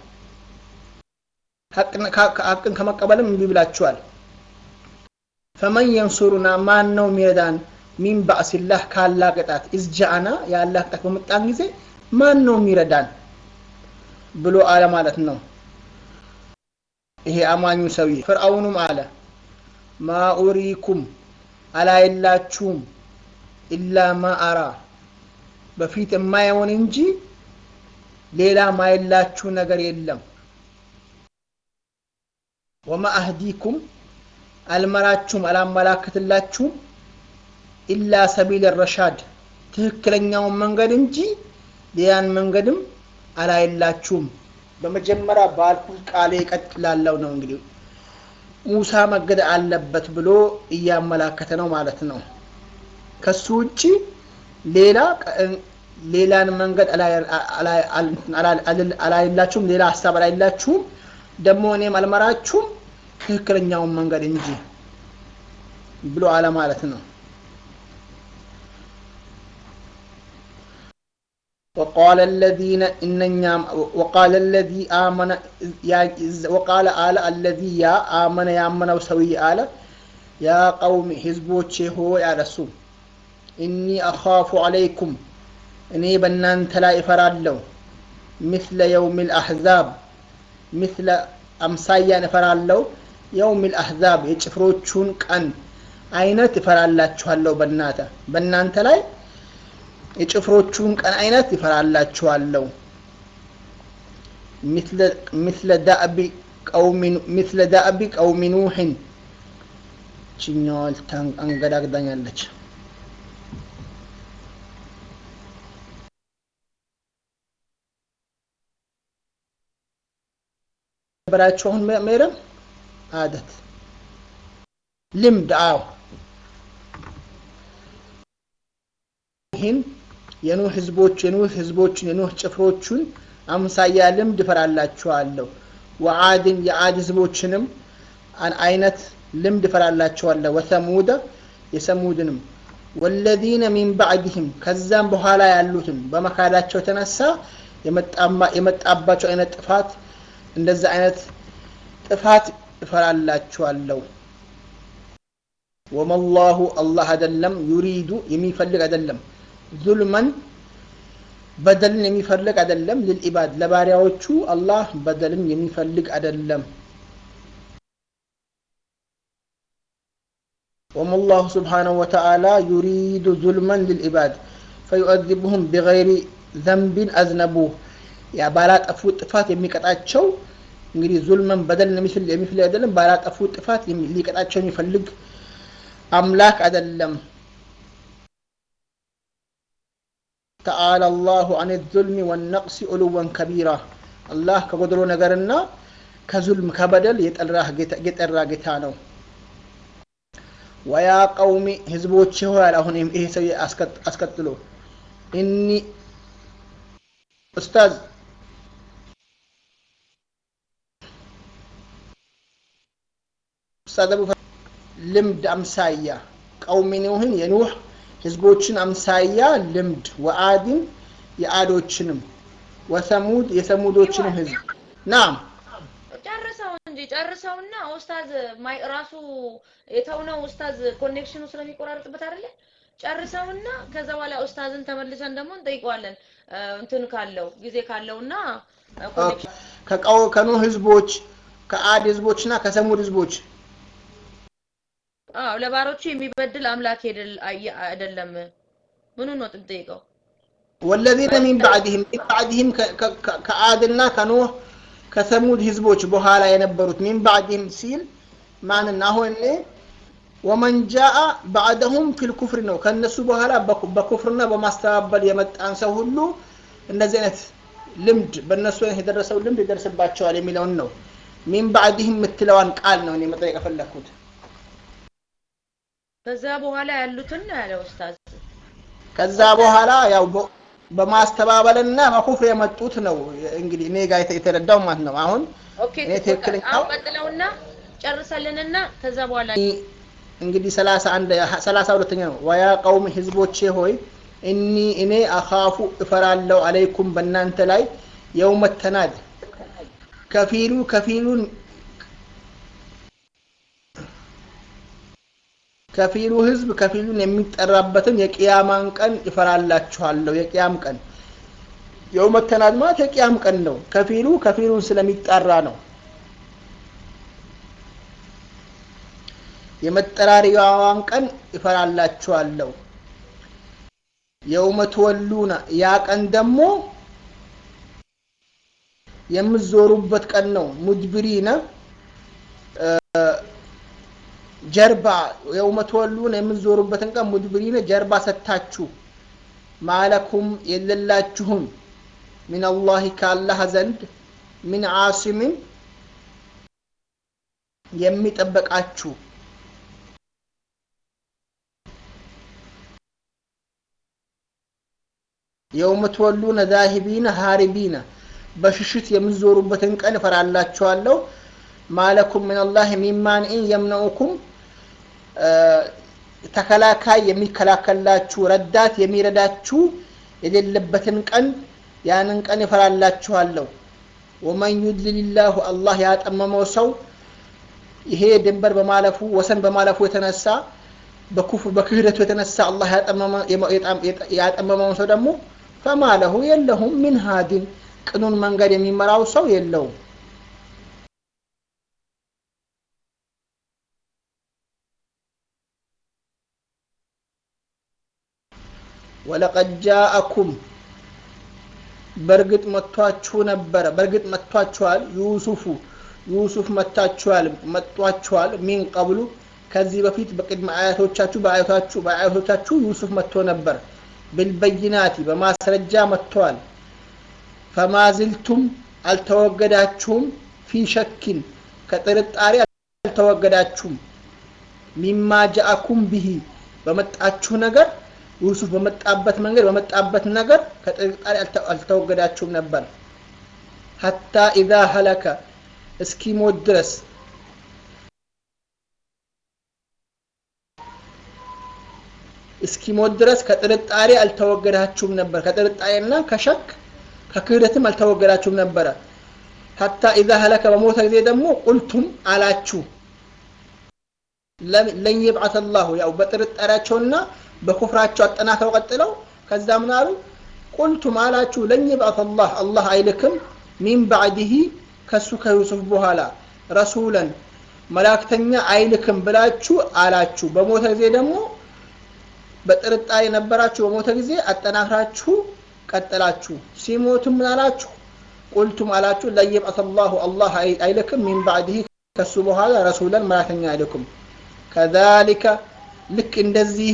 ሀቅን ከመቀበልም እምቢ ብላችኋል ፈመን የንሱሩና ማን ነው የሚረዳን ሚን ባእሲላህ ካላህ ቅጣት ኢዝጃአና የአላህ ቅጣት በመጣን ጊዜ ማን ነው የሚረዳን ብሎ አለ ማለት ነው ይሄ አማኙ ሰውዬ ፍርአውኑም አለ ማ ኡሪኩም አላየላችሁም ኢላ ማ አራ በፊት የማየውን እንጂ ሌላ ማየላችሁ ነገር የለም ወማ አህዲኩም አልመራችሁም አላመላክትላችሁም ኢላ ሰቢል ረሻድ ትክክለኛውን መንገድ እንጂ ሌላን መንገድም አላየላችሁም በመጀመሪያ ባልኩት ቃሌ እቀጥላለሁ ነው እንግዲህ ሙሳ መገደል አለበት ብሎ እያመላከተ ነው ማለት ነው ከሱ ውጭ ሌላ ሌላን መንገድ አላየላችሁም ሌላ ሀሳብ አላየላችሁም ደግሞ እኔም አልመራችሁም ትክክለኛውን መንገድ እንጂ ብሎ አለ ማለት ነው وقال الذين إننا وقال الذي آمن وقال آل الذي يا آمن يا آمن وسوي آل يا قوم حزبوچه هو يا رسول إني أخاف عليكم إني بنان تلا إفرالو مثل يوم الأحزاب مثل أمسايا نفرالو يوم الأحزاب يጭፍሮቹን ቀን አይነት ይፈራላችኋለሁ በእናተ በእናንተ ላይ የጭፍሮቹን ቀን አይነት ይፈራላችኋለሁ ምስለ ዳእቢ ቀውሚ ኑሕን ችኛዋል አንገዳግዳኛለች በላችሁ አሁን ሜረም አደት ልምድ አዎ ይህን የኑህ ህዝቦች የኑህ ህዝቦችን የኑህ ጭፍሮቹን አምሳያ ልምድ እፈራላችኋለሁ ወዓድን የዓድ ህዝቦችንም አይነት ልምድ እፈራላችኋለሁ ወሰሙደ የሰሙድንም ወለዚነ ሚን ባዕድህም ከዛም በኋላ ያሉትን በመካዳቸው የተነሳ የመጣባቸው አይነት ጥፋት እንደዛ አይነት ጥፋት እፈራላችኋለሁ ወመላሁ አላህ አይደለም ዩሪዱ የሚፈልግ አይደለም ዙልመን በደልን የሚፈልግ አይደለም ልልኢባድ ለባሪያዎቹ አላህ በደልን የሚፈልግ አይደለም وما الله سبحانه وتعالى يريد ظلما للعباد فيؤذبهم بغير ذنب أذنبوه ያ ባላጠፉት ጥፋት የሚቀጣቸው እንግዲህ ዙልመን በደልን የሚፈልግ አይደለም ባላጠፉት ጥፋት ሊቀጣቸው የሚፈልግ አምላክ አይደለም ተዓላ አላሁ አን ዙልሚ ወነቅሲ ዑሉወን ከቢራ አላህ ከጎድሎ ነገርና ከዙልም ከበደል የጠራ ጌታ ነው ወያ ቀውሚ ህዝቦች ይሆናል አሁን ይሄ ሰው አስከትሎ እኒ ኡስታዝ ኡስታዝ አቡ ልምድ አምሳያ ቀውሚ ኑህን የኑህ ህዝቦችን አምሳያ ልምድ ወአድን የአዶችንም ወሰሙድ የሰሙዶችንም ህዝብ ናም ጨርሰው እንጂ ጨርሰውና ኡስታዝ ራሱ የተውነው ኡስታዝ ኮኔክሽኑ ስለሚቆራረጥበት አይደለ ጨርሰውና ከዛ በኋላ ኡስታዝን ተመልሰን ደግሞ እንጠይቀዋለን እንትን ካለው ጊዜ ካለውና ከቀው ከኑህ ህዝቦች ከአድ ህዝቦችና ከሰሙድ ህዝቦች አዎ ለባሮቹ የሚበድል አምላክ አይደለም ምኑ ነው ጥንጠይቀው ወለዚነ ሚን ባዕድህም ሚን ባዕድህም ከአድና ከኑህ ከሰሙድ ህዝቦች በኋላ የነበሩት ሚን ባዕድህም ሲል ማንን አሁን እኔ ወመን ጃአ ባዕደሁም ፊል ኩፍር ነው ከእነሱ በኋላ በኩፍርና በማስተባበል የመጣን ሰው ሁሉ እንደዚህ አይነት ልምድ በእነሱ አይነት የደረሰው ልምድ ይደርስባቸዋል የሚለውን ነው ሚን ባዕድህም የምትለዋን ቃል ነው እኔ መጠየቅ የፈለግኩት ከዛ በኋላ ያሉትን ነው ያለ ኡስታዝ ከዛ በኋላ ያው በማስተባበልና በኩፍር የመጡት ነው እንግዲህ እኔ ጋር የተረዳው ማለት ነው አሁን ኦኬ እኔ ትክክለኛው አሁን ቀጥለውና ጨርሰልንና ከዛ በኋላ እንግዲህ ሰላሳ አንድ ሰላሳ ሁለተኛ ነው ወያ ቀውም ህዝቦቼ ሆይ እኒ እኔ አኻፉ እፈራለሁ አለይኩም በእናንተ ላይ የውመ ተናድ ከፊሉ ከፊሉን ከፊሉ ህዝብ ከፊሉን የሚጠራበትን የቅያማን ቀን ይፈራላችኋለሁ የቅያም ቀን የውመ ተናድ ማለት የቅያም ቀን ነው ከፊሉ ከፊሉን ስለሚጠራ ነው የመጠራሪያዋን ቀን ይፈራላችኋለሁ የውመ ትወሉነ ያ ቀን ደግሞ የምትዞሩበት ቀን ነው ሙድብሪነ ጀርባ የውመ ትወሉነ የምትዞሩበትን ቀን ሙድብሪነ ጀርባ ሰታችሁ ማለኩም የለላችሁም ሚን አላህ ከአላህ ዘንድ ሚን ዓሲምን የሚጠበቃችሁ የውመ ትወሉነ ዛሂቢነ ሃሪቢነ በሽሽት የምትዞሩበትን ቀን እፈራላችኋለሁ ማለኩም ሚንላህ ሚማንኢን የምነኡኩም ተከላካይ የሚከላከላችሁ ረዳት የሚረዳችሁ የሌለበትን ቀን ያንን ቀን ይፈራላችኋለሁ ወመን ዩድልልላሁ አላህ ያጠመመው ሰው ይሄ ድንበር በማለፉ ወሰን በማለፉ የተነሳ በኩፍር በክህደቱ የተነሳ አላህ ያጠመመውን ሰው ደግሞ ፈማ ለሁ የለሁም ምን ሃዲን ቅኑን መንገድ የሚመራው ሰው የለውም ወለቀድ ጃአኩም በእርግጥ መጥቷችሁ ነበረ በእርግጥ መጥቷችኋል ዩሱፉ ዩሱፍ መጥታችኋል መጥቷችኋል ሚን ቀብሉ ከዚህ በፊት በቅድመ አያቶቻችሁ በአያቶቻችሁ በአያቶቻችሁ ዩሱፍ መጥቶ ነበር ብልበይናቲ በማስረጃ መጥተዋል ፈማዝልቱም አልተወገዳችሁም ፊ ሸኪን ከጥርጣሬ አልተወገዳችሁም ሚማ ጃአኩም ብሂ በመጣችሁ ነገር ዩሱፍ በመጣበት መንገድ በመጣበት ነገር ከጥርጣሬ አልተወገዳችሁም ነበር ሀታ ኢዛ ሀለከ እስኪሞት ድረስ እስኪሞት ድረስ ከጥርጣሬ አልተወገዳችሁም ነበር ከጥርጣሬና ከሸክ ከክህደትም አልተወገዳችሁም ነበረ ሀታ ኢዛ ሀለከ በሞተ ጊዜ ደግሞ ቁልቱም አላችሁ ለን ይብዓት አላሁ ያው በጥርጣሬያቸውና በኩፍራቸው አጠናክረው ቀጥለው ከዛ ምን አሉ ቁልቱም አላችሁ ለን ይብዓት አላህ አላህ አይልክም ሚን ባዕድህ ከሱ ከዩሱፍ በኋላ ረሱለን መላእክተኛ አይልክም ብላችሁ አላችሁ በሞተ ጊዜ ደግሞ በጥርጣሬ ነበራችሁ በሞተ ጊዜ አጠናክራችሁ ቀጥላችሁ ሲሞቱም ምን አላችሁ ቁልቱም አላችሁ ለይብዓት አላሁ አላህ አይልክም ሚን ባዕድህ ከሱ በኋላ ረሱለን መላእክተኛ አይልኩም ከዛሊከ ልክ እንደዚሁ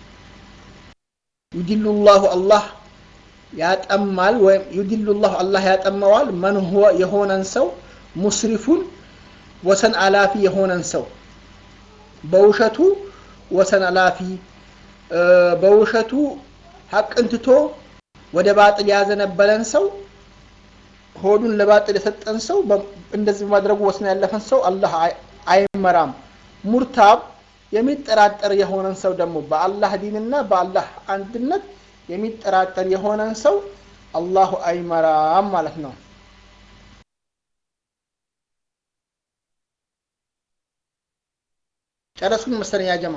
ዩድሉ ላሁ አላህ ያጠማል ወይም ዩድሉ ላሁ አላህ ያጠመዋል መን ሁወ የሆነን ሰው ሙስሪፉን ወሰን አላፊ የሆነን ሰው በውሸቱ ወሰን አላፊ በውሸቱ ሀቅን ትቶ ወደ ባጥል ያዘነበለን ሰው ሆዱን ለባጥል የሰጠን ሰው እንደዚህ በማድረጉ ወሰን ያለፈን ሰው አላህ አይመራም ሙርታብ የሚጠራጠር የሆነን ሰው ደግሞ በአላህ ዲንና በአላህ አንድነት የሚጠራጠር የሆነን ሰው አላሁ አይመራም ማለት ነው ጨረሱን መሰለኝ ያጀማ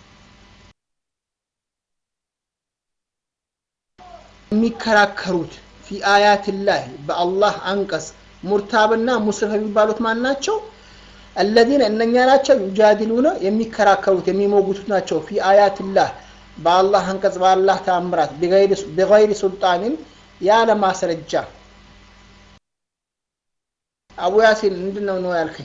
የሚከራከሩት ፊ አያትላህ በአላህ አንቀጽ ሙርታብና ሙስሪፍ የሚባሉት ማን ናቸው አለዚነ እነኛ ናቸው ዩጃዲሉነ የሚከራከሩት የሚሞጉቱት ናቸው ፊ አያትላህ በአላህ አንቀጽ በአላህ ተአምራት ቢገይሪ ሱልጣንን ያለ ማስረጃ አቡ ያሲን ምንድን ነው ነው ያልከኝ?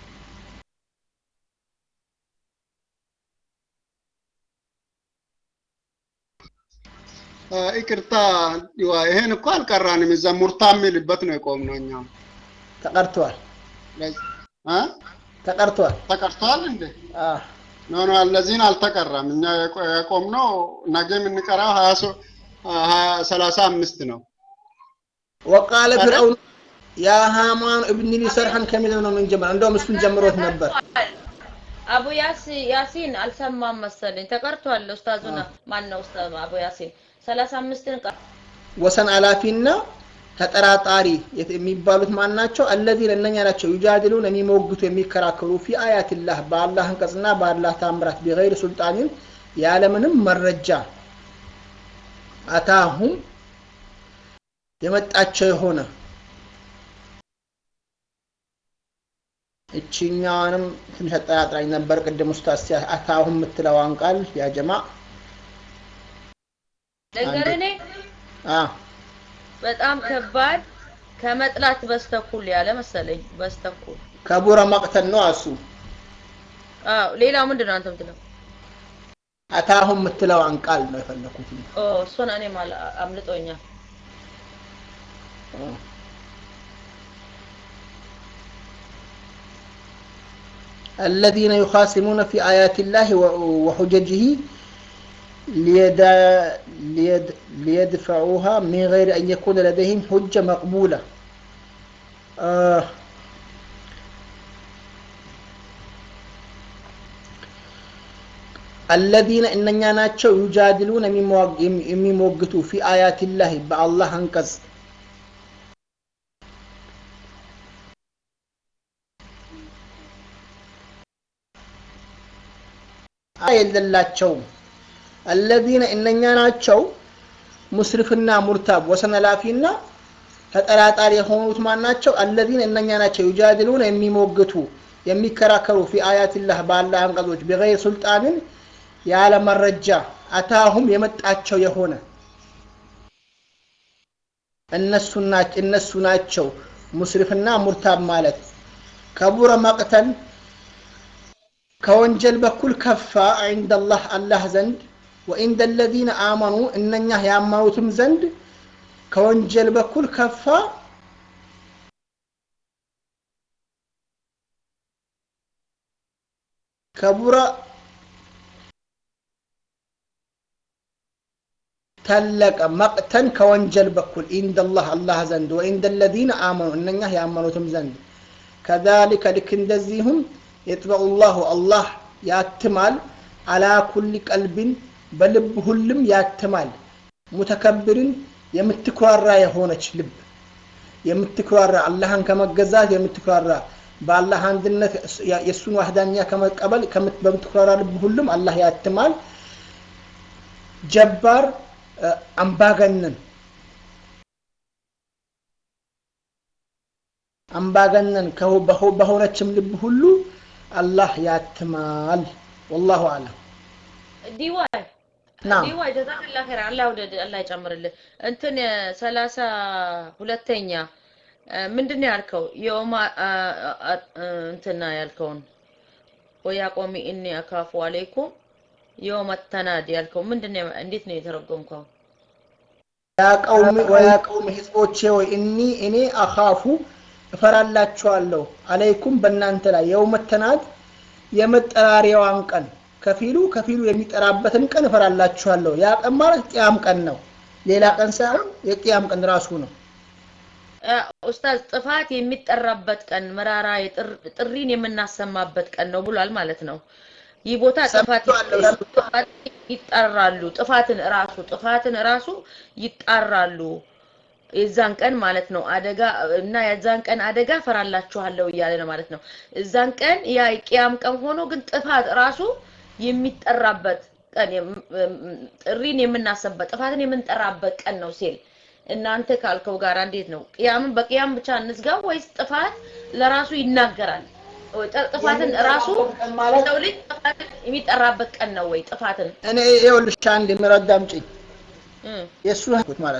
ይቅርታ ይሄን እኮ አልቀራንም። እዛ ሙርታ የሚልበት ነው የቆምነው እኛም ተቀርቷል እ ተቀርቷል። ተቀርቷል እንዴ? አዎ ኖ ኖ እነዚህን አልተቀራም። እኛ የቆ- የቆምነው ነገ የምንቀራው ሀያ ሶ- ሀያ ሰላሳ አምስት ነው። ወቃለ ፍርዐውን ያ ሃማን እብኒ ሊ ሰርሐን ከሚለው ነው የምንጀምረው። እንደውም እሱን ጀምሮት ነበር። አቡ ያሲ ያሲን አልሰማም መሰለኝ ተቀርቷል። ኡስታዙና ማን ነው ኡስታዝ አቡ ያሲን ሰላሳ አምስትን ቀር ወሰን አላፊና ተጠራጣሪ የት- የሚባሉት ማን ናቸው? አለዚነ እነኛ ናቸው ዩጃድሉን የሚሞግቱ የሚከራከሩ ፊ አያትላህ በአላህ አንቀጽና በአላህ ታምራት ቢገይር ሱልጣንን ያለምንም መረጃ አታሁም የመጣቸው የሆነ እችኛዋንም ትንሽ አጠራጥራኝ ነበር ቅድም ኡስታዝ ሲያ- አታሁም የምትለዋን ቃል ያ ጀማ ነገር እኔ አ በጣም ከባድ ከመጥላት በስተኩል ያለ መሰለኝ በስተኩል ከቡረ መቅተል ነው እሱ አዎ ሌላው ምንድን ነው አንተ የምትለው አታሁም የምትለዋን ቃል ነው የፈለኩት ኦ እሱን እኔም አል- አምልጦኛል الذين يخاصمون في آيات الله و- وحججه ليد- ليد- ليدفعوها من غير أن يكون لديهم حجة مقبولة آه الذين إننا ناتشو يجادلون يموقتوا في آيات الله بالله أنقذ የሌላቸውም አለዚነ እነኛ ናቸው ሙስሪፍና ሙርታብ ወሰን ላፊና ተጠራጣሪ የሆኑት ማን ናቸው? አለዚነ እነኛ ናቸው ዩጃድሉን የሚሞግቱ የሚከራከሩ ፊ አያትላህ በአላህ አንቀጾች ቢገይር ሱልጣንን ያለ መረጃ አታሁም የመጣቸው የሆነ እነሱ ናቸው እነሱ ናቸው ሙስሪፍና ሙርታብ ማለት ከቡረ መቅተል ከወንጀል በኩል ከፋ ዐንደላህ አላህ ዘንድ ወኢንደ ለዚነ አመኑ እነኛ ያመኑትም ዘንድ ከወንጀል በኩል ከፋ ከቡረ ተለቀ መቅተን ከወንጀል በኩል ኢንደላህ አላህ ዘንድ ወኢንደ ለዚነ አመኑ እነኛ ያመኑትም ዘንድ ከዛሊከ ልክ እንደዚሁም የጥበዑ ላሁ አላህ ያትማል አላ ኩሊ ቀልብን በልብ ሁሉም ያትማል ሙተከብርን የምትኩራራ የሆነች ልብ የምትኩራራ አላህን ከመገዛት የምትኩራራ በአላህ አንድነት የእሱን ዋህዳኛ ከመቀበል ከምት- በምትኩራራ ልብ ሁሉም አላህ ያትማል ጀባር እ፣ አምባገነን አምባገነን ከሆ- በሆ- በሆነችም ልብ ሁሉ አላህ ያትማል ወላሁ አለም ዲዋይ ናም ዲዋይ ጀዛከላ ኸይር አላህ ውደድ አላህ ይጨምርልህ እንትን ሰላሳ ሁለተኛ እ፣ ምንድን ነው ያልከው የኦማ አ- አ- እንትና ያልከውን ወያ ቆሚ እኒ አካፉ አለይኩም የውመ ተናድ ያልከው ምንድን ነው እንዴት ነው የተረጎምከው ያ ቀውም ወያ ቀውም ህዝቦቼ ወይ እኒ እኔ አኻፉ እፈራላችኋለሁ አለይኩም በእናንተ ላይ የውመ ተናድ የመጠራሪያዋን ቀን ከፊሉ ከፊሉ የሚጠራበትን ቀን እፈራላችኋለሁ ያ ቀን ማለት ቅያም ቀን ነው ሌላ ቀን ሳይሆን የቅያም ቀን ራሱ ነው እ፣ ኡስታዝ ጥፋት የሚጠራበት ቀን መራራ የጥር- ጥሪን የምናሰማበት ቀን ነው ብሏል ማለት ነው ይህ ቦታ ጥፋት ሰምቼዋለሁ። ጥፋት ይጠራሉ ጥፋትን እራሱ ጥፋትን እራሱ ይጣራሉ የዛን ቀን ማለት ነው አደጋ እና የዛን ቀን አደጋ ፈራላችኋለሁ እያለ ነው ማለት ነው እዛን ቀን ያ የቅያም ቀን ሆኖ ግን ጥፋት ራሱ የሚጠራበት ቀን የም- እም- ጥሪን የምናሰበት ጥፋትን የምንጠራበት ቀን ነው ሲል እናንተ ካልከው ጋር እንዴት ነው ቅያምን በቅያም ብቻ እንዝጋው ወይስ ጥፋት ለራሱ ይናገራል ወይ ጥ- ጥፋትን ራሱ ቀን ማለት ሰው ልጅ ጥፋትን የሚጠራበት ቀን ነው ወይ ጥፋትን እኔ ይኸውልሽ አንድ የሚረዳ አምጪኝ እ የእሱ ህይወት ማለት ነው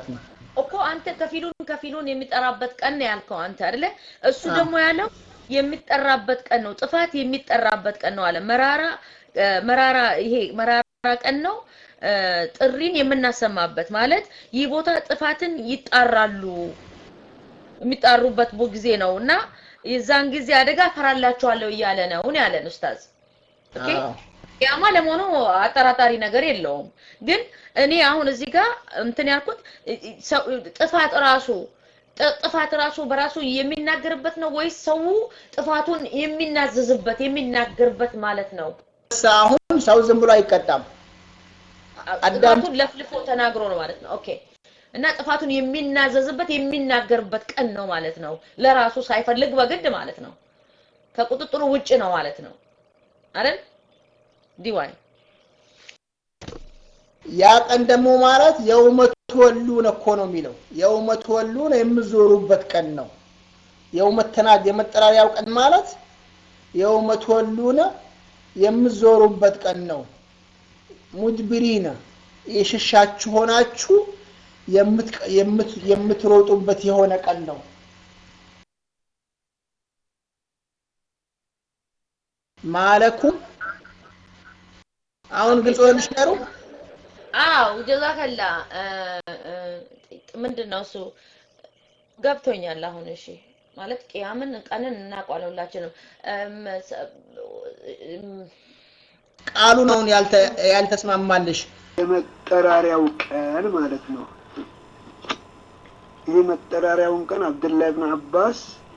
እኮ አንተ ከፊሉን ከፊሉን የሚጠራበት ቀን ነው ያልከው አንተ አይደለ? እሱ ደግሞ ያለው የሚጠራበት ቀን ነው፣ ጥፋት የሚጠራበት ቀን ነው አለ። መራራ መራራ ይሄ መራራ ቀን ነው ጥሪን የምናሰማበት ማለት ይህ ቦታ ጥፋትን ይጣራሉ የሚጣሩበት ጊዜ ነው እና የዛን ጊዜ አደጋ ፈራላችኋለሁ እያለ ነው ያለን ኡስታዝ። ኦኬ ያማ ለመሆኑ አጠራጣሪ ነገር የለውም። ግን እኔ አሁን እዚህ ጋር እንትን ያልኩት ጥፋት ራሱ ጥፋት ራሱ በራሱ የሚናገርበት ነው ወይስ ሰው ጥፋቱን የሚናዘዝበት የሚናገርበት ማለት ነው? አሁን ሰው ዝም ብሎ አይቀጣም። ጥፋቱን ለፍልፎ ተናግሮ ነው ማለት ነው። ኦኬ እና ጥፋቱን የሚናዘዝበት የሚናገርበት ቀን ነው ማለት ነው። ለራሱ ሳይፈልግ በግድ ማለት ነው። ከቁጥጥሩ ውጭ ነው ማለት ነው አይደል? ዲዋይ ያ ቀን ደግሞ ማለት የውመት ወሉን እኮ ነው የሚለው። የውመት ወሉን የምዞሩበት ቀን ነው። የውመት ተናድ የመጠራሪያው ቀን ማለት የውመት ወሉን የምዞሩበት ቀን ነው። ሙድብሪነ የሸሻችሁ ሆናችሁ የምትሮጡበት የሆነ ቀን ነው። ማለኩም አሁን ግልጽ ሆነልሽ ነገሩ? አዎ ጀዛከላ ምንድን ነው እሱ ገብቶኛል። አሁን እሺ ማለት ቅያምን ቀንን እናውቀዋለን ሁላችንም። ቃሉን አሁን ያልተስማማልሽ የመጠራሪያው ቀን ማለት ነው። ይህ መጠራሪያውን ቀን አብደላህ ብን አባስ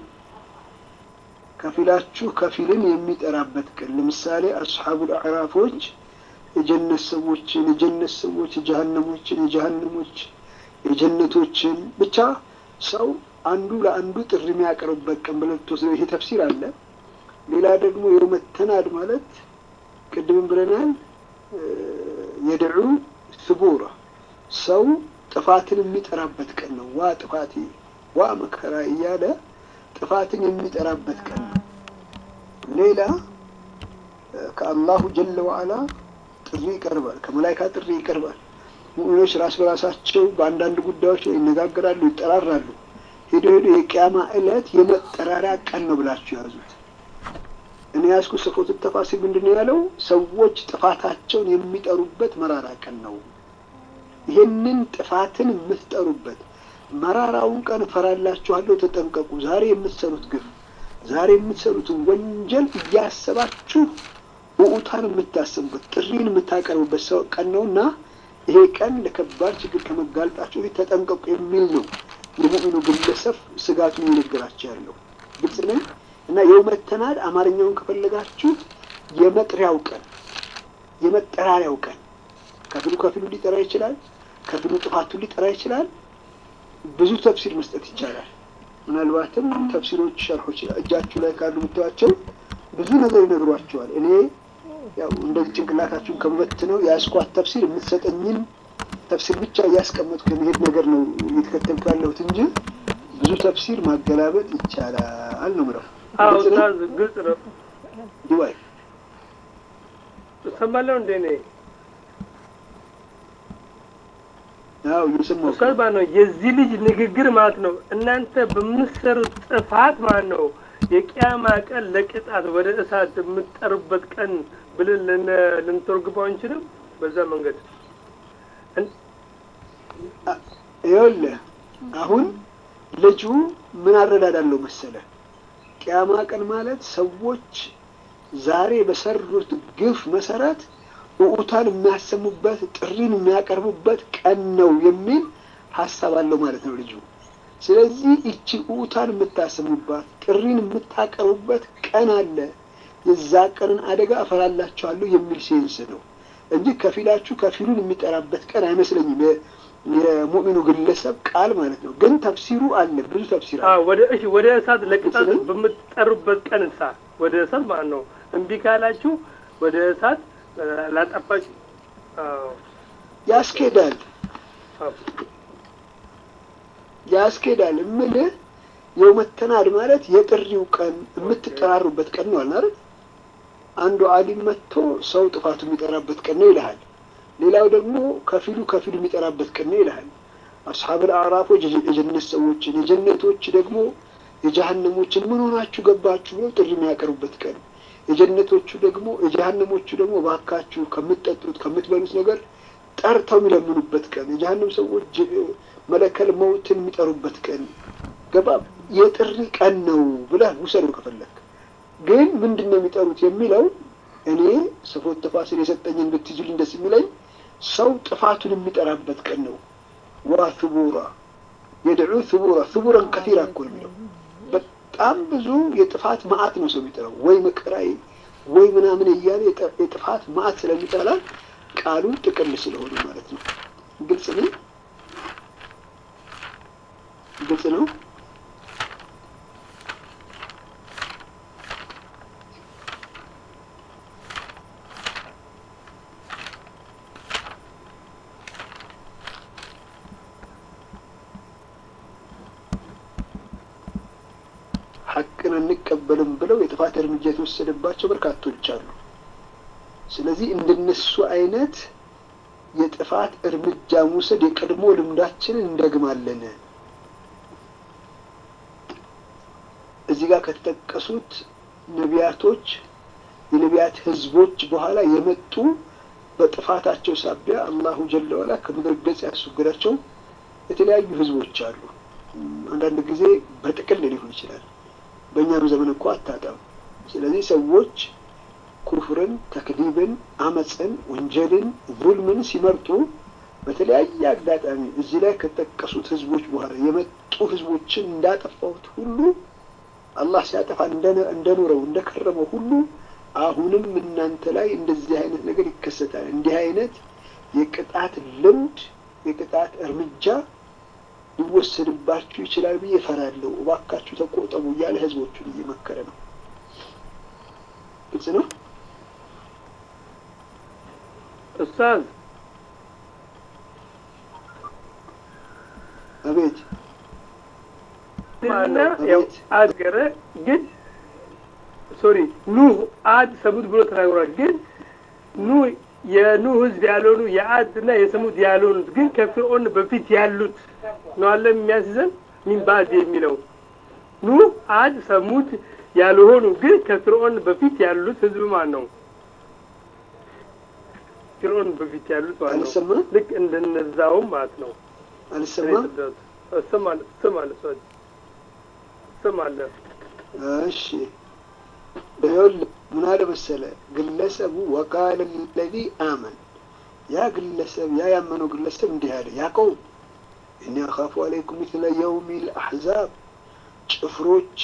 ከፊላችሁ ከፊልን የሚጠራበት ቀን ለምሳሌ አስሓቡል አዕራፎች የጀነት ሰዎችን የጀነት ሰዎች የጀሃነሞችን የጀሃነሞች የጀነቶችን ብቻ ሰው አንዱ ለአንዱ ጥሪ የሚያቀርብበት ቀን ብለን ትወስደው ይሄ ተፍሲር አለ። ሌላ ደግሞ የመተናድ ማለት ቅድምም ብለናል የድዑ ስቡራ ሰው ጥፋትን የሚጠራበት ቀን ነው። ዋ ጥፋቴ ዋ መከራ እያለ ጥፋትን የሚጠራበት ቀን ነው። ሌላ ከአላሁ ጀለ ወዓላ ጥሪ ይቀርባል፣ ከመላይካ ጥሪ ይቀርባል። ሙእሚኖች ራስ በራሳቸው በአንዳንድ ጉዳዮች ላይ ይነጋገራሉ፣ ይጠራራሉ። ሄዶ ሄዶ የቅያማ ዕለት የመጠራሪያ ቀን ነው ብላችሁ ያዙት። እኔ ያዝኩ ስፎት ተፋሲል ምንድን ነው ያለው? ሰዎች ጥፋታቸውን የሚጠሩበት መራራ ቀን ነው። ይሄንን ጥፋትን የምትጠሩበት መራራውን ቀን እፈራላችኋለሁ፣ ተጠንቀቁ። ዛሬ የምትሰሩት ግፍ፣ ዛሬ የምትሰሩትን ወንጀል እያሰባችሁ ውዑታን የምታስቡበት ጥሪን የምታቀርቡበት ሰው ቀን ነው እና ይሄ ቀን ለከባድ ችግር ከመጋለጣችሁ በፊት ተጠንቀቁ የሚል ነው የሙእሚኑ ግለሰብ ስጋቱን ይነግራቸው ያለው ግልጽ ነኝ። እና የውመት ተናድ አማርኛውን ከፈለጋችሁት የመጥሪያው ቀን የመጠራሪያው ቀን ከፊሉ ከፊሉ ሊጠራ ይችላል። ከፊሉ ጥፋቱን ሊጠራ ይችላል። ብዙ ተፍሲር መስጠት ይቻላል። ምናልባትም ተፍሲሮች፣ ሸርሖች እጃችሁ ላይ ካሉ የምታዩዋቸው ብዙ ነገር ይነግሯቸዋል። እኔ ያው እንደዚህ ጭንቅላታችሁን ከመበት ነው የያዝኳት ተፍሲር የምትሰጠኝን ተፍሲር ብቻ እያስቀመጥኩ ከመሄድ ነገር ነው እየተከተልኩ ያለሁት እንጂ ብዙ ተፍሲር ማገላበጥ ይቻላል ነው ምለው። አዎ ኡስታዝ ግልጽ ነው። ዲዋይ እሰማለሁ እንደ እኔ አዎ እየሰማሁ ኡስታዝ ማለት ነው የዚህ ልጅ ንግግር ማለት ነው እናንተ በምትሰሩት ጥፋት ማለት ነው የቅያማ ቀን ለቅጣት ወደ እሳት የምትጠሩበት ቀን ብለን ልን- ልንተርጉመው አንችልም። በዛ መንገድ ይኸውልህ አሁን ልጁ ምን አረዳዳለው መሰለ ቅያማ ቀን ማለት ሰዎች ዛሬ በሰሩት ግፍ መሰረት ውዑታን የሚያሰሙበት ጥሪን የሚያቀርቡበት ቀን ነው የሚል ሀሳብ አለው ማለት ነው ልጁ። ስለዚህ እቺ ውዑታን የምታሰሙባት ጥሪን የምታቀርቡበት ቀን አለ። የዛ ቀንን አደጋ እፈራላችኋለሁ የሚል ሴንስ ነው እንጂ ከፊላችሁ ከፊሉን የሚጠራበት ቀን አይመስለኝም። የ- የሙእሚኑ ግለሰብ ቃል ማለት ነው። ግን ተፍሲሩ አለ፣ ብዙ ተፍሲር አለ። አዎ ወደ እሺ ወደ እሳት ለቅጣት በምትጠሩበት ቀን እሳ ወደ እሳት ማለት ነው እምቢ ካላችሁ ወደ እሳት እ፣ ላጠፋችሁ አዎ ያስኬዳል አዎ ያስኬዳል እምልህ የውመተናድ ማለት የጥሪው ቀን የምትጠራሩበት ቀን ነው አለ አይደል? አንዱ አሊም መጥቶ ሰው ጥፋቱ የሚጠራበት ቀን ነው ይልሃል። ሌላው ደግሞ ከፊሉ ከፊሉ የሚጠራበት ቀን ነው ይልሃል። አስሓብል አዕራፎች የጀነት ሰዎችን፣ የጀነቶች ደግሞ የጀሃነሞችን ምን ሆናችሁ ገባችሁ ብለው ጥሪ የሚያቀርቡበት ቀን፣ የጀነቶቹ ደግሞ የጀሃነሞቹ ደግሞ ባካችሁ ከምትጠጡት ከምትበሉት ነገር ጠርተው የሚለምኑበት ቀን፣ የጀሃነም ሰዎች መለከል መውትን የሚጠሩበት ቀን ገባ የጥሪ ቀን ነው ብለህ ውሰዱ ከፈለግ። ግን ምንድን ነው የሚጠሩት የሚለው እኔ ስፎት ተፋሲል የሰጠኝን ብትይዙልኝ ደስ የሚለኝ ሰው ጥፋቱን የሚጠራበት ቀን ነው። ዋ ثቡራ የድዑ ثቡራ ثቡረን ከቲራ እኮ ነው የሚለው በጣም ብዙ የጥፋት ማአት ነው ሰው የሚጠራው ወይ መከራይ ወይ ምናምን እያለ የጥፋት ማአት ስለሚጠራ ቃሉ ጥቅል ስለሆነ ማለት ነው። ግልጽ ነው። ግልጽ ነው። ሐቅን አንቀበልም ብለው የጥፋት እርምጃ የተወሰደባቸው በርካቶች አሉ። ስለዚህ እንደነሱ አይነት የጥፋት እርምጃ መውሰድ የቀድሞ ልምዳችንን እንደግማለን። እዚህ ጋር ከተጠቀሱት ነቢያቶች የነቢያት ህዝቦች በኋላ የመጡ በጥፋታቸው ሳቢያ አላሁ ጀለ ዋላ ከምድር ገጽ ያስወገዳቸው የተለያዩ ህዝቦች አሉ። አንዳንድ ጊዜ በጥቅል ሊሆን ይችላል። በእኛም ዘመን እኮ አታጣም። ስለዚህ ሰዎች ኩፍርን፣ ተክዲብን፣ አመፅን፣ ወንጀልን፣ ዙልምን ሲመርጡ በተለያየ አጋጣሚ እዚህ ላይ ከተጠቀሱት ህዝቦች በኋላ የመጡ ህዝቦችን እንዳጠፋሁት ሁሉ አላህ ሲያጠፋ እንደኖረው እንደከረመው ሁሉ አሁንም እናንተ ላይ እንደዚህ አይነት ነገር ይከሰታል። እንዲህ አይነት የቅጣት ልምድ የቅጣት እርምጃ ሊወሰድባችሁ ይችላል ብዬ እፈራለሁ። እባካችሁ ተቆጠቡ እያለ ህዝቦቹን እየመከረ ነው። ግልጽ ነው። ኡስታዝ አቤት እና ያው አገረ ግን ሶሪ ኑህ አድ ሰሙድ ብሎ ተናግሯል። ግን ኑህ የኑህ ህዝብ ያልሆኑ የአድ እና የሰሙድ ያልሆኑት ግን ከፍርዖን በፊት ያሉት ነው አለ የሚያስይዘን ሚን ባዕድ የሚለው ኑህ አድ ሰሙድ ያልሆኑ ግን ከፍርዖን በፊት ያሉት ህዝብ ማን ነው? ፍርዖን በፊት ያሉት ማለት ነው። አልሰማም ልክ እንደነዛውም ማለት ነው። አልሰማም። እሰማለሁ እሰማለሁ ሰው እሰማለሁ። እሺ ይኸውልህ ምን አለ መሰለ ግለሰቡ ወቃለ ለዚ አመን ያ ግለሰብ ያ ያመነው ግለሰብ እንዲህ አለ ያ ቀውም እኒ አኻፉ አለይኩም ሚስለ የውሚ ልአሕዛብ ጭፍሮች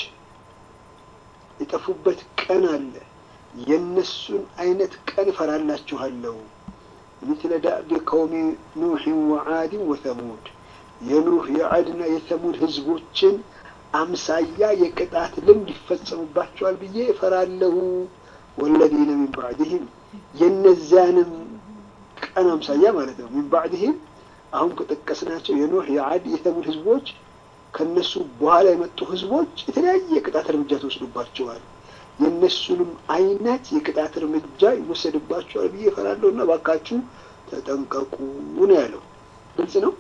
የጠፉበት ቀን አለ የእነሱን አይነት ቀን እፈራላችኋለሁ ሚስለ ዳዕቢ ቀውሚ ኑሕን ወዓድን ወተሙድ የኑህ የዓድና የተሙድ ህዝቦችን አምሳያ የቅጣት ልምድ ይፈጸሙባቸዋል ብዬ እፈራለሁ። ወለዚነ ሚን ባዕድህም የነዚያንም ቀን አምሳያ ማለት ነው። ሚን ባዕድህም አሁን ከጠቀስናቸው የኖህ የዓድ የተሙድ ህዝቦች ከነሱ በኋላ የመጡ ህዝቦች የተለያየ የቅጣት እርምጃ ተወስዶባቸዋል። የእነሱንም አይነት የቅጣት እርምጃ ይወሰድባቸዋል ብዬ እፈራለሁ እና ባካችሁ ተጠንቀቁ ነው ያለው። ግልጽ ነው።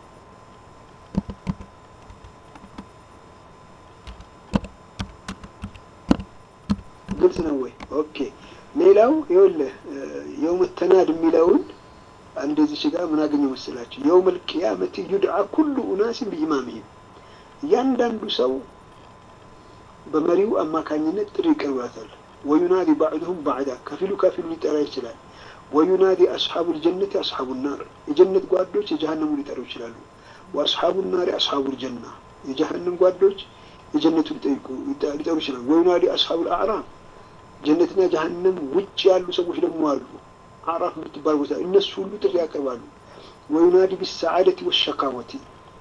ግልጽ ነው ወይ? ኦኬ። ሌላው ይኸውልህ የውመ ተናድ የሚለውን እንደዚህ ጋር ምን አገኘው መሰላችሁ? የውመል ቂያመቲ ዩድዓ ኩሉ ኡናሲን ቢኢማሚሂም እያንዳንዱ ሰው በመሪው አማካኝነት ጥሪ ይቀርባታል። ወዩናዲ ባዕድሁም ባዕዳ ከፊሉ ከፊሉ ሊጠራ ይችላል። ወዩናዲ አስሓቡ ልጀነት አስሓቡ ናር የጀነት ጓዶች የጀሃነሙ ሊጠሩ ይችላሉ። ወአስሓቡ ናሪ አስሓቡ ልጀና የጀሃነም ጓዶች የጀነቱ ሊጠሩ ይችላሉ። ወዩናዲ አስሓቡ ልአዕራፍ ጀነትና ጀሀነም ውጭ ያሉ ሰዎች ደግሞ አሉ። አዕራፍ የምትባል ቦታ እነሱ ሁሉ ጥሪ ያቀርባሉ። ወዩናዲ ቢሰዓደቲ ወሸካወቲ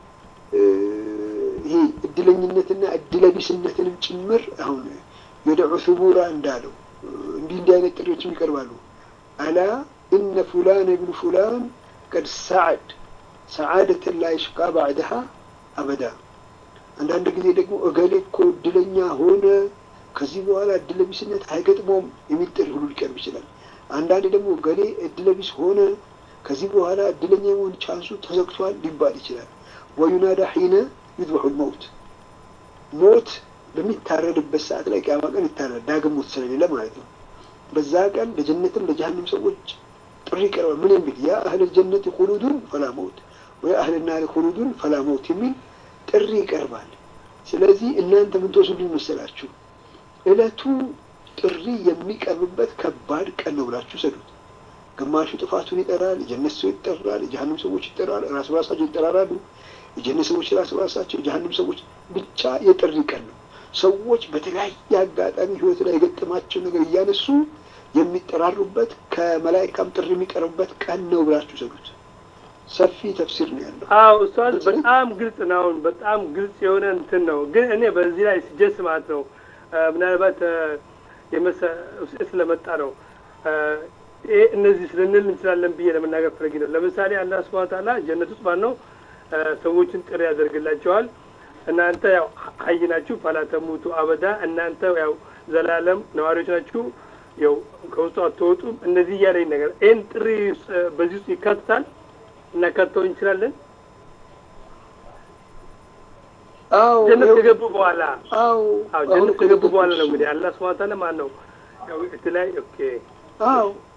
ይሄ እድለኝነትና እድለቢስነትንም ጭምር አሁን የደዑ ሱቡራ እንዳለው እንዲህ እንዲህ አይነት ጥሪዎችም ይቀርባሉ። አላ ኢነ ፉላን ብኑ ፉላን ቀድ ሰዓድ ሰዓደትን ላ ይሽቃ ባዕድሃ አበዳ። አንዳንድ ጊዜ ደግሞ እገሌ እኮ እድለኛ ሆነ ከዚህ በኋላ እድለቢስነት አይገጥመውም የሚል ጥሪ ሁሉ ሊቀርብ ይችላል። አንዳንድ ደግሞ ገሌ እድለቢስ ሆነ ከዚህ በኋላ እድለኛ የመሆን ቻንሱ ተዘግቷል ሊባል ይችላል። ወዩናዳ ሒነ ዩድበሑ ልመውት ሞት በሚታረድበት ሰዓት ላይ ቅያማ ቀን ይታረድ ዳግም ሞት ስለሌለ ማለት ነው። በዛ ቀን ለጀነትም ለጀሃንም ሰዎች ጥሪ ይቀርባል። ምን የሚል ያ አህል ጀነት ሁሉዱን ፈላ መውት ወይ አህል ናር ሁሉዱን ፈላ መውት የሚል ጥሪ ይቀርባል። ስለዚህ እናንተ ምን ትወስዱኝ መሰላችሁ? እለቱ ጥሪ የሚቀርብበት ከባድ ቀን ነው ብላችሁ ሰዱት። ግማሹ ጥፋቱን ይጠራል፣ የጀነት ሰው ይጠራል፣ የጀሃንም ሰዎች ይጠራል፣ ራስ በራሳቸው ይጠራራሉ። የጀነት ሰዎች ራስ በራሳቸው፣ የጀሃንም ሰዎች ብቻ የጥሪ ቀን ነው። ሰዎች በተለያየ አጋጣሚ ህይወት ላይ የገጠማቸው ነገር እያነሱ የሚጠራሩበት ከመላይካም ጥሪ የሚቀርብበት ቀን ነው ብላችሁ ሰዱት። ሰፊ ተፍሲር ነው ያለው። አዎ ኡስታዝ በጣም ግልጽ ነው። አሁን በጣም ግልጽ የሆነ እንትን ነው። ግን እኔ በዚህ ላይ ስጀስ ማለት ነው ምናልባት የመሰ ስለመጣ ነው ይሄ እነዚህ ስለንል እንችላለን ብዬ ለመናገር ፈለጊ ነው። ለምሳሌ አላህ ሱብሓነሁ ወተዓላ ጀነት ውስጥ ማን ነው ሰዎችን ጥሪ ያደርግላቸዋል። እናንተ ያው ሀይ ናችሁ ፈላ ተሙቱ አበዳ እናንተ ያው ዘላለም ነዋሪዎች ናችሁ፣ ያው ከውስጡ አትወጡም። እንደዚህ እያለኝ ነገር ይህን ጥሪ በዚህ ውስጥ ይካትታል እናካተው እንችላለን። አዎ ጀነት ከገቡ በኋላ አዎ አዎ ጀነት ከገቡ በኋላ ነው እንግዲህ አላህ ሱብሓነሁ ወተዓላ ማን ነው ያው የተለያየ ኦኬ አዎ